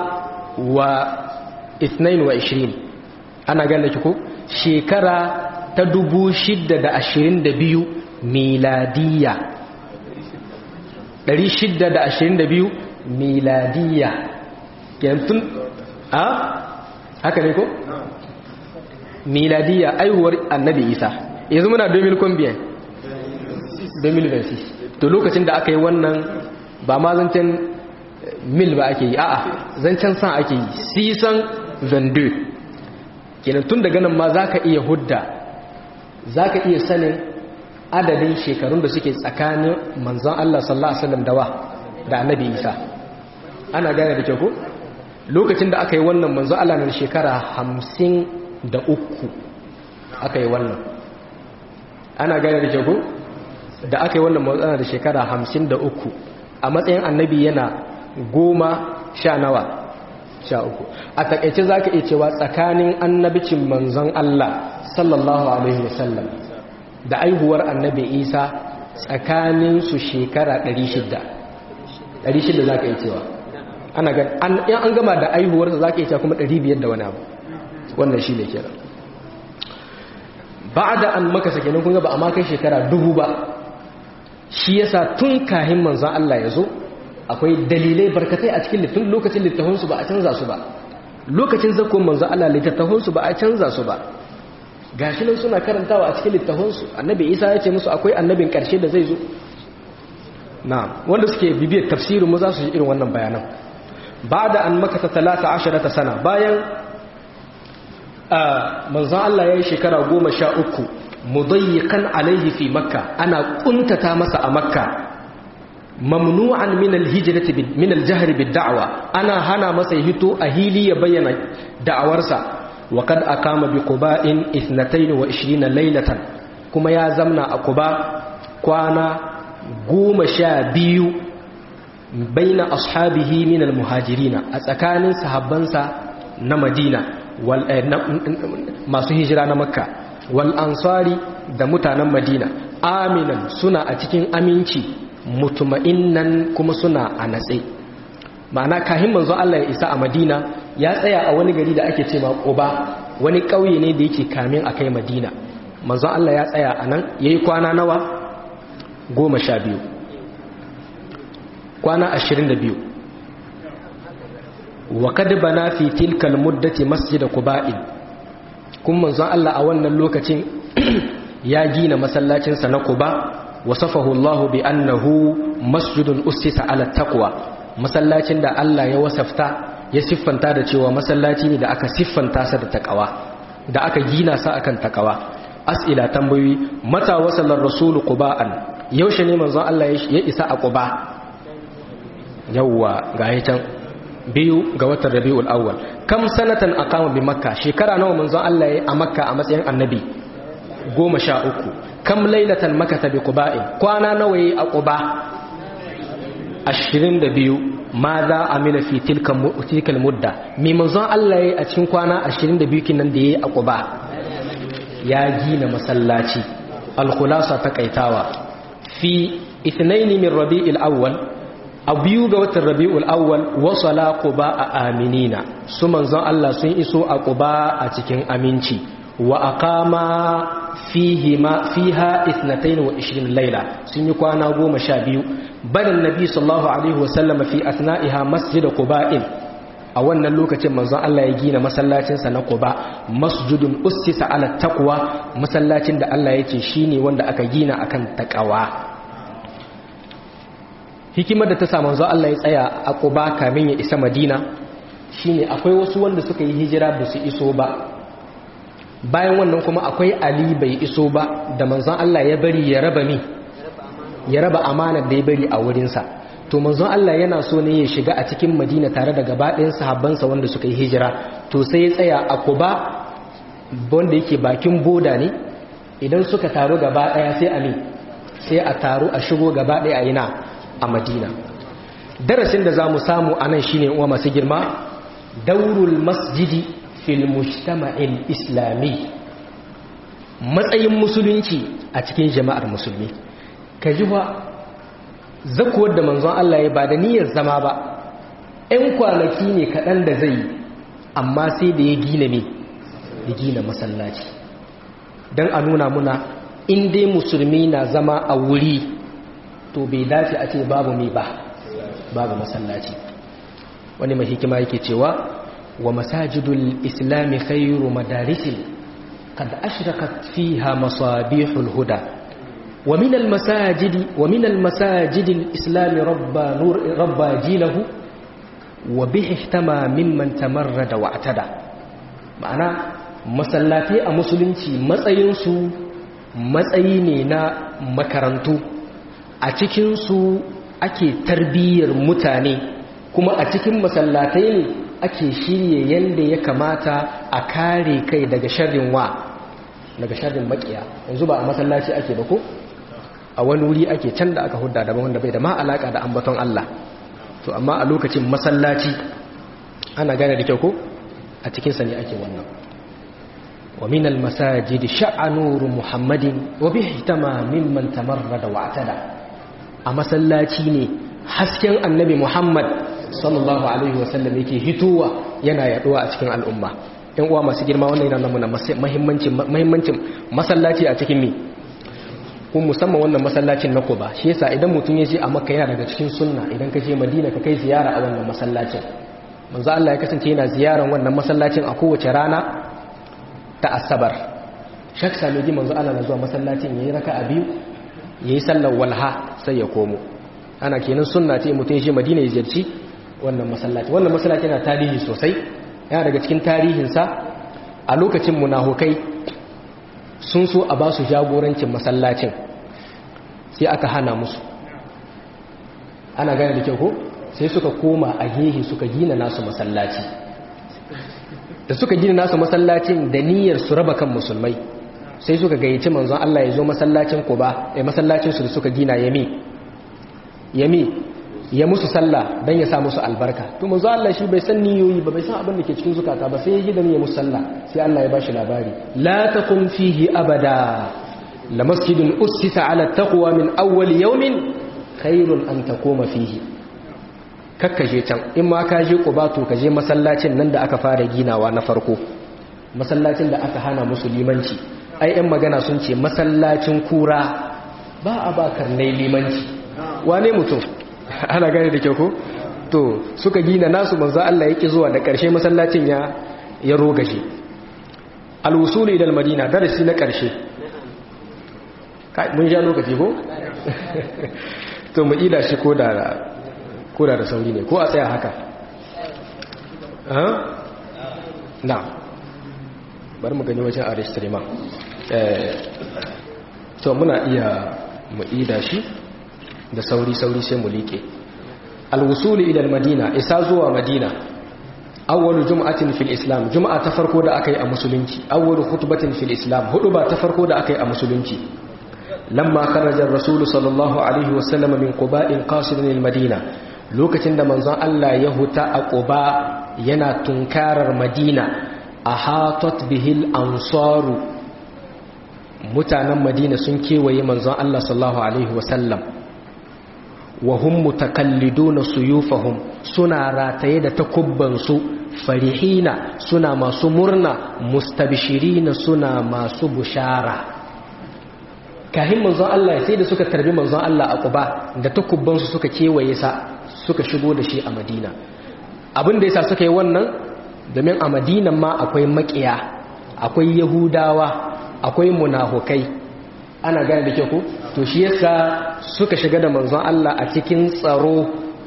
واثنين وعشرين ana gane ki ko shekara ta dubu shidda da ashirin da biyu miladiya ɗari shidda da ashirin da biyu miladiya yantun a haka ne ko? miladiya aihuwar annabi isa yanzu muna 2000 2026 to lokacin da aka yi wannan ba ma zancen mil ba ake yi a'a zancen san ake yi sisan vendu kenan tun daga nan ma za ka iya hudda za ka iya sanin adadin shekarun da suke tsakanin manzon Allah sallallahu alaihi wasallam dawa da annabi Isa ana gane da kyau ko lokacin da aka yi wannan manzon Allah na shekara hamsin da uku aka yi wannan ana gane da kyau ko da aka yi wannan manzon da shekara hamsin da uku a matsayin annabi yana goma sha nawa sha uku a takaice za ka iya cewa tsakanin annabicin manzon Allah sallallahu alaihi wasallam da aihuwar annabi isa tsakaninsu shekara 600 600 za ka iya cewa ana gan an gama da aihuwarsa za ka iya cewa kuma 500 da wani abu wannan shi ne kira ba da an maka sake nan kunga ba a makai shekara dubu ba shi yasa tun kahin manzon Allah ya zo akwai dalilai barkatai a cikin littafin lokacin littafinsu ba a canza su ba lokacin zakon manzo Allah littattafansu ba a canza su ba gashi nan suna karantawa a cikin littattafansu annabi Isa ya ce musu akwai annabin karshe da zai zo na wanda suke bibiyar tafsirin mu za su ji irin wannan bayanan ba'da an makata 13 sana bayan manzo Allah ya yi shekara 13 mudayyiqan alaihi fi makka ana kuntata masa a makka mamnu'an min al-hijrati min al-jahr bid-da'wa ana hana masa hito a hili ya bayyana da'awarsa wa kad aqama bi quba'in 22 laylatan kuma ya zamna a quba kwana 12 baina ashabihi min al-muhajirin a tsakanin sahabbansa na Madina wal masu hijira na Makka wal ansari da mutanen Madina aminan suna a cikin aminci mutuma'innan kuma suna a natse ma'ana kahin manzo Allah ya isa a Madina ya tsaya a wani gari da ake cewa Quba wani ƙauye ne da yake kamin a kai Madina manzo Allah ya tsaya a nan yayi kwana nawa goma sha biyu kwana ashirin da biyu wa kad bana fi tilkal muddati masjid Quba'in kun manzo Allah a wannan lokacin ya gina masallacinsa na Quba wasafahu Allah bi annahu masjidun ussisa ala taqwa masallacin da Allah ya wasafta ya siffanta da cewa masallaci ne da aka siffanta sa da taqwa da aka gina sa akan taqwa as'ila tambayoyi mata wasallar rasul quba'an yaushe ne manzon Allah ya isa a quba yawwa ga can biyu ga watan rabiul awwal kam sanatan aqama bi makka shekara nawa manzon Allah ya a makka a matsayin annabi goma sha uku kam lailatan makata bi quba'in kwana nawa yi a quba 22 ma za amila fi tilka tilkal mudda mi manzon Allah yayi a cikin kwana 22 kinan da yayi a quba ya gina masallaci al-khulasa taqaitawa fi ithnain min rabi'il awwal a biyu ga watan rabi'ul awwal wasala quba a aminina su manzon Allah sun iso a quba a cikin aminci wa aqama فيهما فيها 22 ليلة سنكوانا قوم شابيو بل النبي صلى الله عليه وسلم في أثنائها مسجد قباء أولا اللوكة منظر الله يجينا مسلاتين سنقباء مسجد أسس على التقوى مسلاتين دا الله يتشيني واندا أكجينا أكن تقوى hikimar da ta sa manzo Allah ya tsaya a Quba kamin ya isa Madina shine akwai wasu wanda suka yi hijira ba su iso ba bayan wannan kuma akwai ali bai iso ba da manzon Allah ya bari ya raba mi ya raba amanar da ya bari a wurinsa to manzon Allah yana so ne ya shiga a cikin madina tare da gabaɗayan sahabbansa wanda suka yi hijira to sai ya tsaya a kuba wanda yake bakin boda ne idan suka taru gaba ɗaya sai a mi sai a taru a shigo gaba ɗaya a ina a madina darasin da za mu samu a nan shine uwa masu girma daurul masjidi fil mujtama'il islami matsayin musulunci a cikin jama'ar musulmi ka ji ba zakuwar da manzon Allah ya ba da niyyar zama ba ‘yan kwanaki ne kaɗan da zai amma sai da ya gina ne ya gina masallaci don a nuna muna in dai musulmi na zama a wuri to bai dace a ce babu mai ba babu masallaci wani mai hikima yake cewa ومساجد الإسلام خير مدارس قد أشرقت فيها مصابيح الهدى ومن المساجد ومن المساجد الإسلام ربى نور ربى جيله وبه احتمى ممن تمرد واعتدى معنى masallatai a musulunci matsayinsu matsayi ne na makarantu a cikinsu ake tarbiyyar mutane kuma a cikin masallatai ne ake shirye yadda ya kamata a kare kai daga sharrin wa daga sharrin makiya yanzu ba a masallaci ake ba ko a wani wuri ake can da aka hudda daban wanda bai da ma alaka da ambaton Allah to amma a lokacin masallaci ana gane da kyau ko a cikinsa ne ake wannan wa min al-masajid sha'anuru muhammadin wa bihi tama mimman tamarrada wa atada a masallaci ne hasken annabi muhammad sallallahu alaihi wa sallam yake hitowa yana yaduwa a cikin al'umma ɗan uwa masu girma wannan yana nuna muhimmancin muhimmancin masallaci a cikin mi kun musamman wannan masallacin na Quba shi yasa idan mutum ya je a Makka yana daga cikin sunna idan ka je Madina ka kai ziyara a wannan masallacin manzo Allah ya kasance yana ziyaran wannan masallacin a kowace rana ta Asabar shak sami ji manzo Allah na zuwa masallacin yayi raka'a biyu yayi sallar walha sai ya komo ana kenan sunna ce mutum ya je Madina ya ziyarci wannan masallaci wannan masallaci yana tarihi sosai yana daga cikin tarihinsa a lokacin munafukai sun so a ba su jagorancin masallacin sai aka hana musu ana gane da kyau ko sai suka koma a gehe suka gina nasu masallaci da suka gina nasu masallacin da niyyar su raba kan musulmai sai suka gayyaci manzon Allah ya zo masallacin Quba eh masallacin su da suka gina yami yami ya musu sallah dan ya sa musu albarka to manzo Allah shi bai san niyoyi ba bai san abin da ke cikin zukata ba sai ya ji da ya musu sallah sai Allah ya bashi labari la takum fihi abada la masjidun ussisa ala taqwa min awwal yawmin khairun an taquma fihi kakkaje can in ma ka je Quba to ka je masallacin nan da aka fara ginawa na farko masallacin da aka hana musulmanci ai ɗan magana sun ce masallacin kura ba a ba karnai limanci wane mutum ana gane da kyau ko to suka gina nasu manzo Allah yake zuwa da ƙarshe masallacin ya ya rogaje al-wusul ila al-madina darasi na ƙarshe kai mun ja lokaci ko to mu ida shi ko da ko da sauri ne ko a tsaya haka ha na bari mu gani wajen aristrima eh to muna iya mu ida shi da sauri-sauri sai mu liƙe alwusuli ila madina isa zuwa madina awwalu jum'atin fil islam jum'a ta farko da aka yi a musulunci awwalu khutbatin fil islam hudu ba ta farko da aka yi a musulunci lamma kharaja ar-rasul sallallahu alaihi wa sallam min quba'in qasidan al madina lokacin da manzon Allah ya huta a quba yana tunkarar madina ahatat bihil ansaru mutanen madina sun kewaye manzon Allah sallallahu alaihi wa sallam wa hum mutakalliduna suyufahum suna rataye da takubbansu farihina suna masu murna mustabshirina suna masu bushara kahin manzon Allah sai da suka tarbi manzon Allah a Quba da takubbansu suka kewaye sa suka shigo da shi a Madina abin da yasa suka yi wannan domin a Madinan ma akwai makiya akwai yahudawa akwai munafukai ana gane da kyau ko to shi yasa suka shiga da manzon Allah a cikin tsaro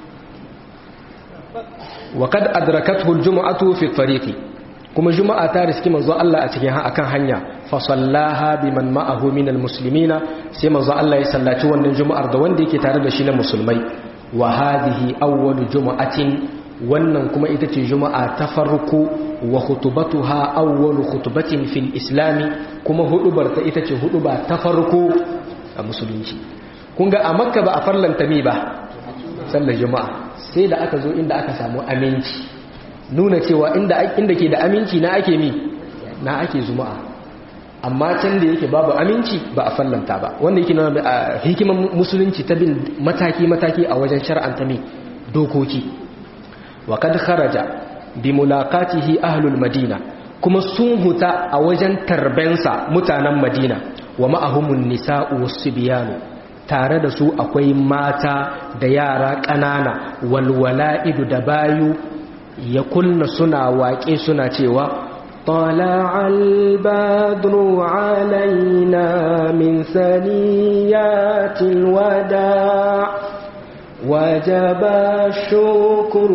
wa kad adrakathu aljum'atu fi tariqi kuma juma'a ta riski manzon Allah a cikin akan hanya fa sallaha biman ma'ahu min almuslimina sai manzon Allah ya sallaci wannan juma'ar da wanda yake tare da shi na musulmai wa hadhihi awwalu juma'atin wannan kuma ita ce juma'a ta farko wa khutubatuha awwalu khutbatin fil islami kuma hudubar ta ita ce huduba ta farko a musulunci kun ga a makka ba a farlanta mi ba sallar juma'a sai da aka zo inda aka samu aminci nuna cewa inda inda ke da aminci na ake mi na ake juma'a amma can da yake babu aminci ba a farlanta ba wanda yake nuna a hikimar musulunci ta bin mataki mataki a wajen shar'anta mi dokoki wa kad kharaja bi mulaqatihi ahlul madina kuma sun huta a wajen tarbensa mutanen madina wa ma'ahumun nisa'u was-sibyanu tare da su akwai mata da yara ƙanana walwala'idu da bayu ya kunna suna waƙe suna cewa طلع البدر علينا من ثنيات الوداع وجب الشكر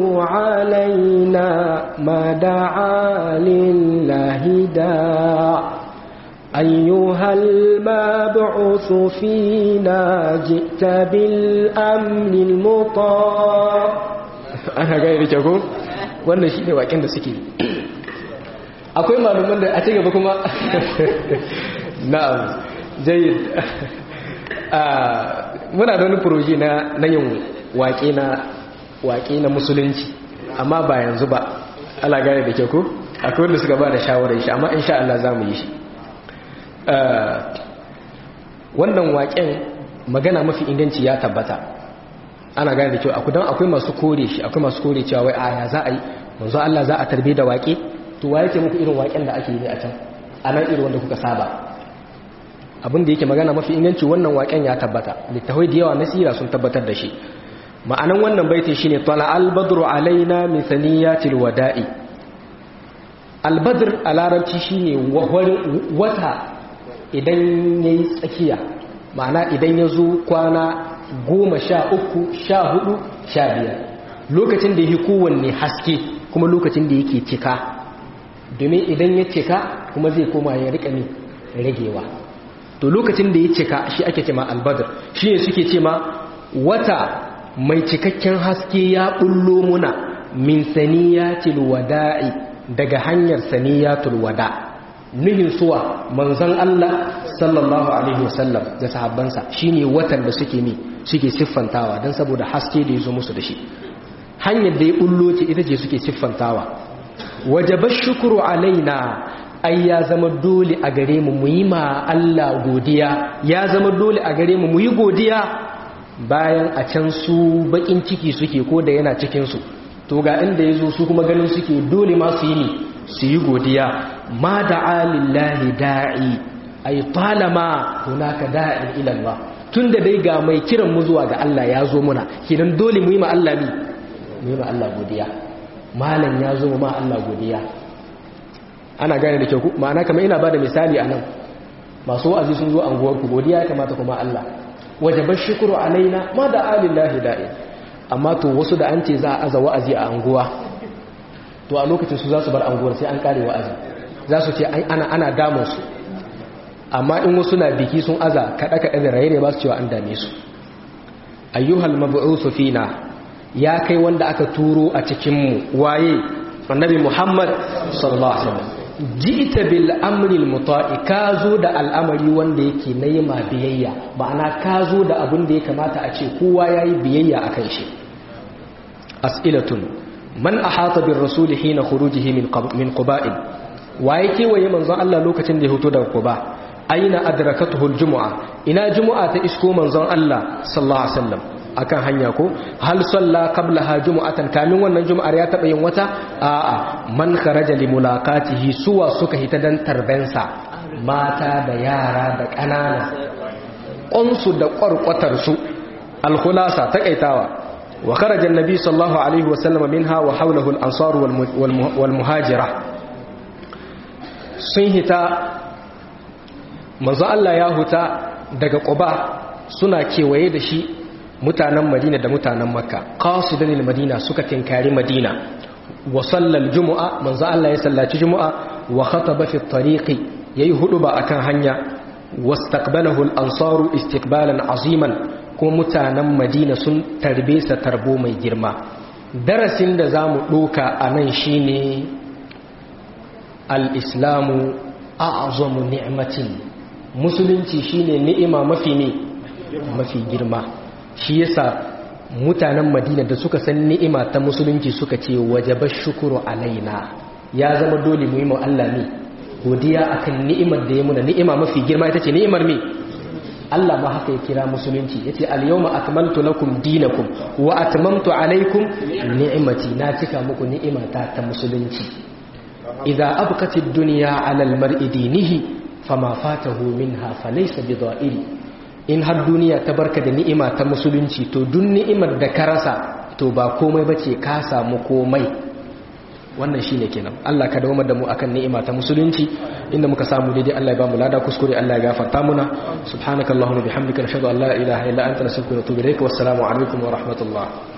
علينا ما دعا لله داع أيها المبعوث فينا جئت بالأمن المطاع أنا غير جاكو wannan shi ne waƙen da suke akwai malaman da a ci gaba kuma na'am jayyid muna da wani furoji na yin waƙe na waƙe na musulunci amma ba yanzu ba ala gane da ke ku akwai wanda suka ba da shawarar shi amma insha Allah za mu yi shi wannan waƙen magana mafi inganci ya tabbata ana gane da kyau akwai don akwai masu kore shi akwai masu kore cewa wai aya za a yi manzo Allah za a tarbe da waƙe to wa yake muku irin waƙen da ake yi a can a nan irin wanda kuka saba abin da yake magana mafi inganci wannan waƙen ya tabbata littafai da yawa na sira sun tabbatar da shi ma'anan wannan baiti shine tala al-badru alaina min saniyatil wada'i al-badr a larabci shine wata idan yayi tsakiya ma'ana idan ya zo kwana goma sha uku sha hudu sha biyar lokacin da yake kowanne haske kuma lokacin da yake cika domin idan ya cika kuma zai koma ya rika ne ragewa to lokacin da ya cika shi ake cema albadar shi ne suke cema wata mai cikakken haske ya bullo muna min saniyatil wada'i daga hanyar saniyatul wada nuhin suwa manzon Allah sallallahu alaihi wasallam da sahabbansa shine watan da suke ne suke siffantawa dan saboda haske da yazo musu da shi hanyar da ya bullo ce ita ce suke siffantawa wajaba shukru alaina ai ya zama dole a gare mu mu yi ma Allah godiya ya zama dole a gare mu mu yi godiya bayan a can su bakin ciki suke ko da yana cikin su to ga inda yazo su kuma ganin suke dole ma su yi ne su yi godiya ma da'a lillahi da'i ay talama hunaka da'in ila Allah tunda dai ga mai kiran mu zuwa ga Allah ya zo muna kidan dole mu yi ma Allah ni mu yi ma Allah godiya malam ya zo ma Allah godiya ana gane da kyau ku ma'ana kamar ina bada misali anan masu wa'azi sun zo anguwar ku godiya ya kamata kuma Allah wajabar shukuru alaina ma da alillahi da'i amma to wasu da an ce za a aza wa'azi a anguwa to a lokacin su za su bar anguwar sai an kare wa'azi za su ce ana ana damun su amma in wasu na biki sun aza kada kada da raye ne ba su cewa an dame su ayyuhal mab'uthu fina ya kai wanda aka turo a cikin mu waye annabi Muhammad sallallahu alaihi wasallam ji'ta bil amri al muta'i ka zo da al'amari wanda yake na ma biyayya ma'ana ka zo da abin da ya kamata a ce kowa yayi biyayya akan shi as'ilatun man ahata bir rasul hina khurujihi min min quba'in waye kewaye manzon Allah lokacin da ya fito daga quba aina adrakatuhu al jumu'a ina jumu'a ta isko manzon Allah sallallahu alaihi wasallam akan hanya ko hal salla qablaha jumu'atan kamin wannan jumu'ar ya taba yin wata a'a man kharaja li mulaqatihi suwa suka hita dan tarbensa mata da yara da kanana qonsu da qarqatar su al khulasa takaitawa wa kharaja an-nabi sallallahu alaihi wasallam minha wa hawlahu al-ansar wal muhajira sun hita manzo Allah ya huta daga quba suna kewaye da shi mutanen madina da mutanen makka qasidan madina suka tinkari madina wa sallal jumu'a manzo Allah ya sallaci jumu'a wa khataba fi tariqi yayi huduba akan hanya wastaqbalahu al-ansaru istiqbalan aziman kuma mutanen madina sun tarbe sa tarbo mai girma darasin da zamu doka anan shine al-islamu a'zamu ni'matin musulunci shine ni'ima mafi ne mafi girma shi yasa mutanen madina da suka san ni'ima ta musulunci suka ce wajaba shukuru alaina ya zama dole mu yi mu Allah ne godiya akan ni'imar da ya muna ni'ima mafi girma ita ce ni'imar me Allah ma haka ya kira musulunci yace al-yawma akmaltu lakum dinakum wa atmamtu alaykum ni'imati na cika muku ni'imata ta musulunci idza abqati ad-dunya 'ala al-mar'i dinihi fama fatahu minha falaysa bidha'iri in har duniya ta barka da ni'ima ta musulunci to duk ni'imar da ka rasa to ba komai bace ka samu komai wannan shine kenan Allah ka dawo da mu akan ni'ima ta musulunci inda muka samu daidai Allah ya ba mu lada kuskure Allah ya gafarta muna subhanakallahumma bihamdika nashhadu an la ilaha illa anta nastaghfiruka wa natubu ilaik wassalamu alaikum wa rahmatullah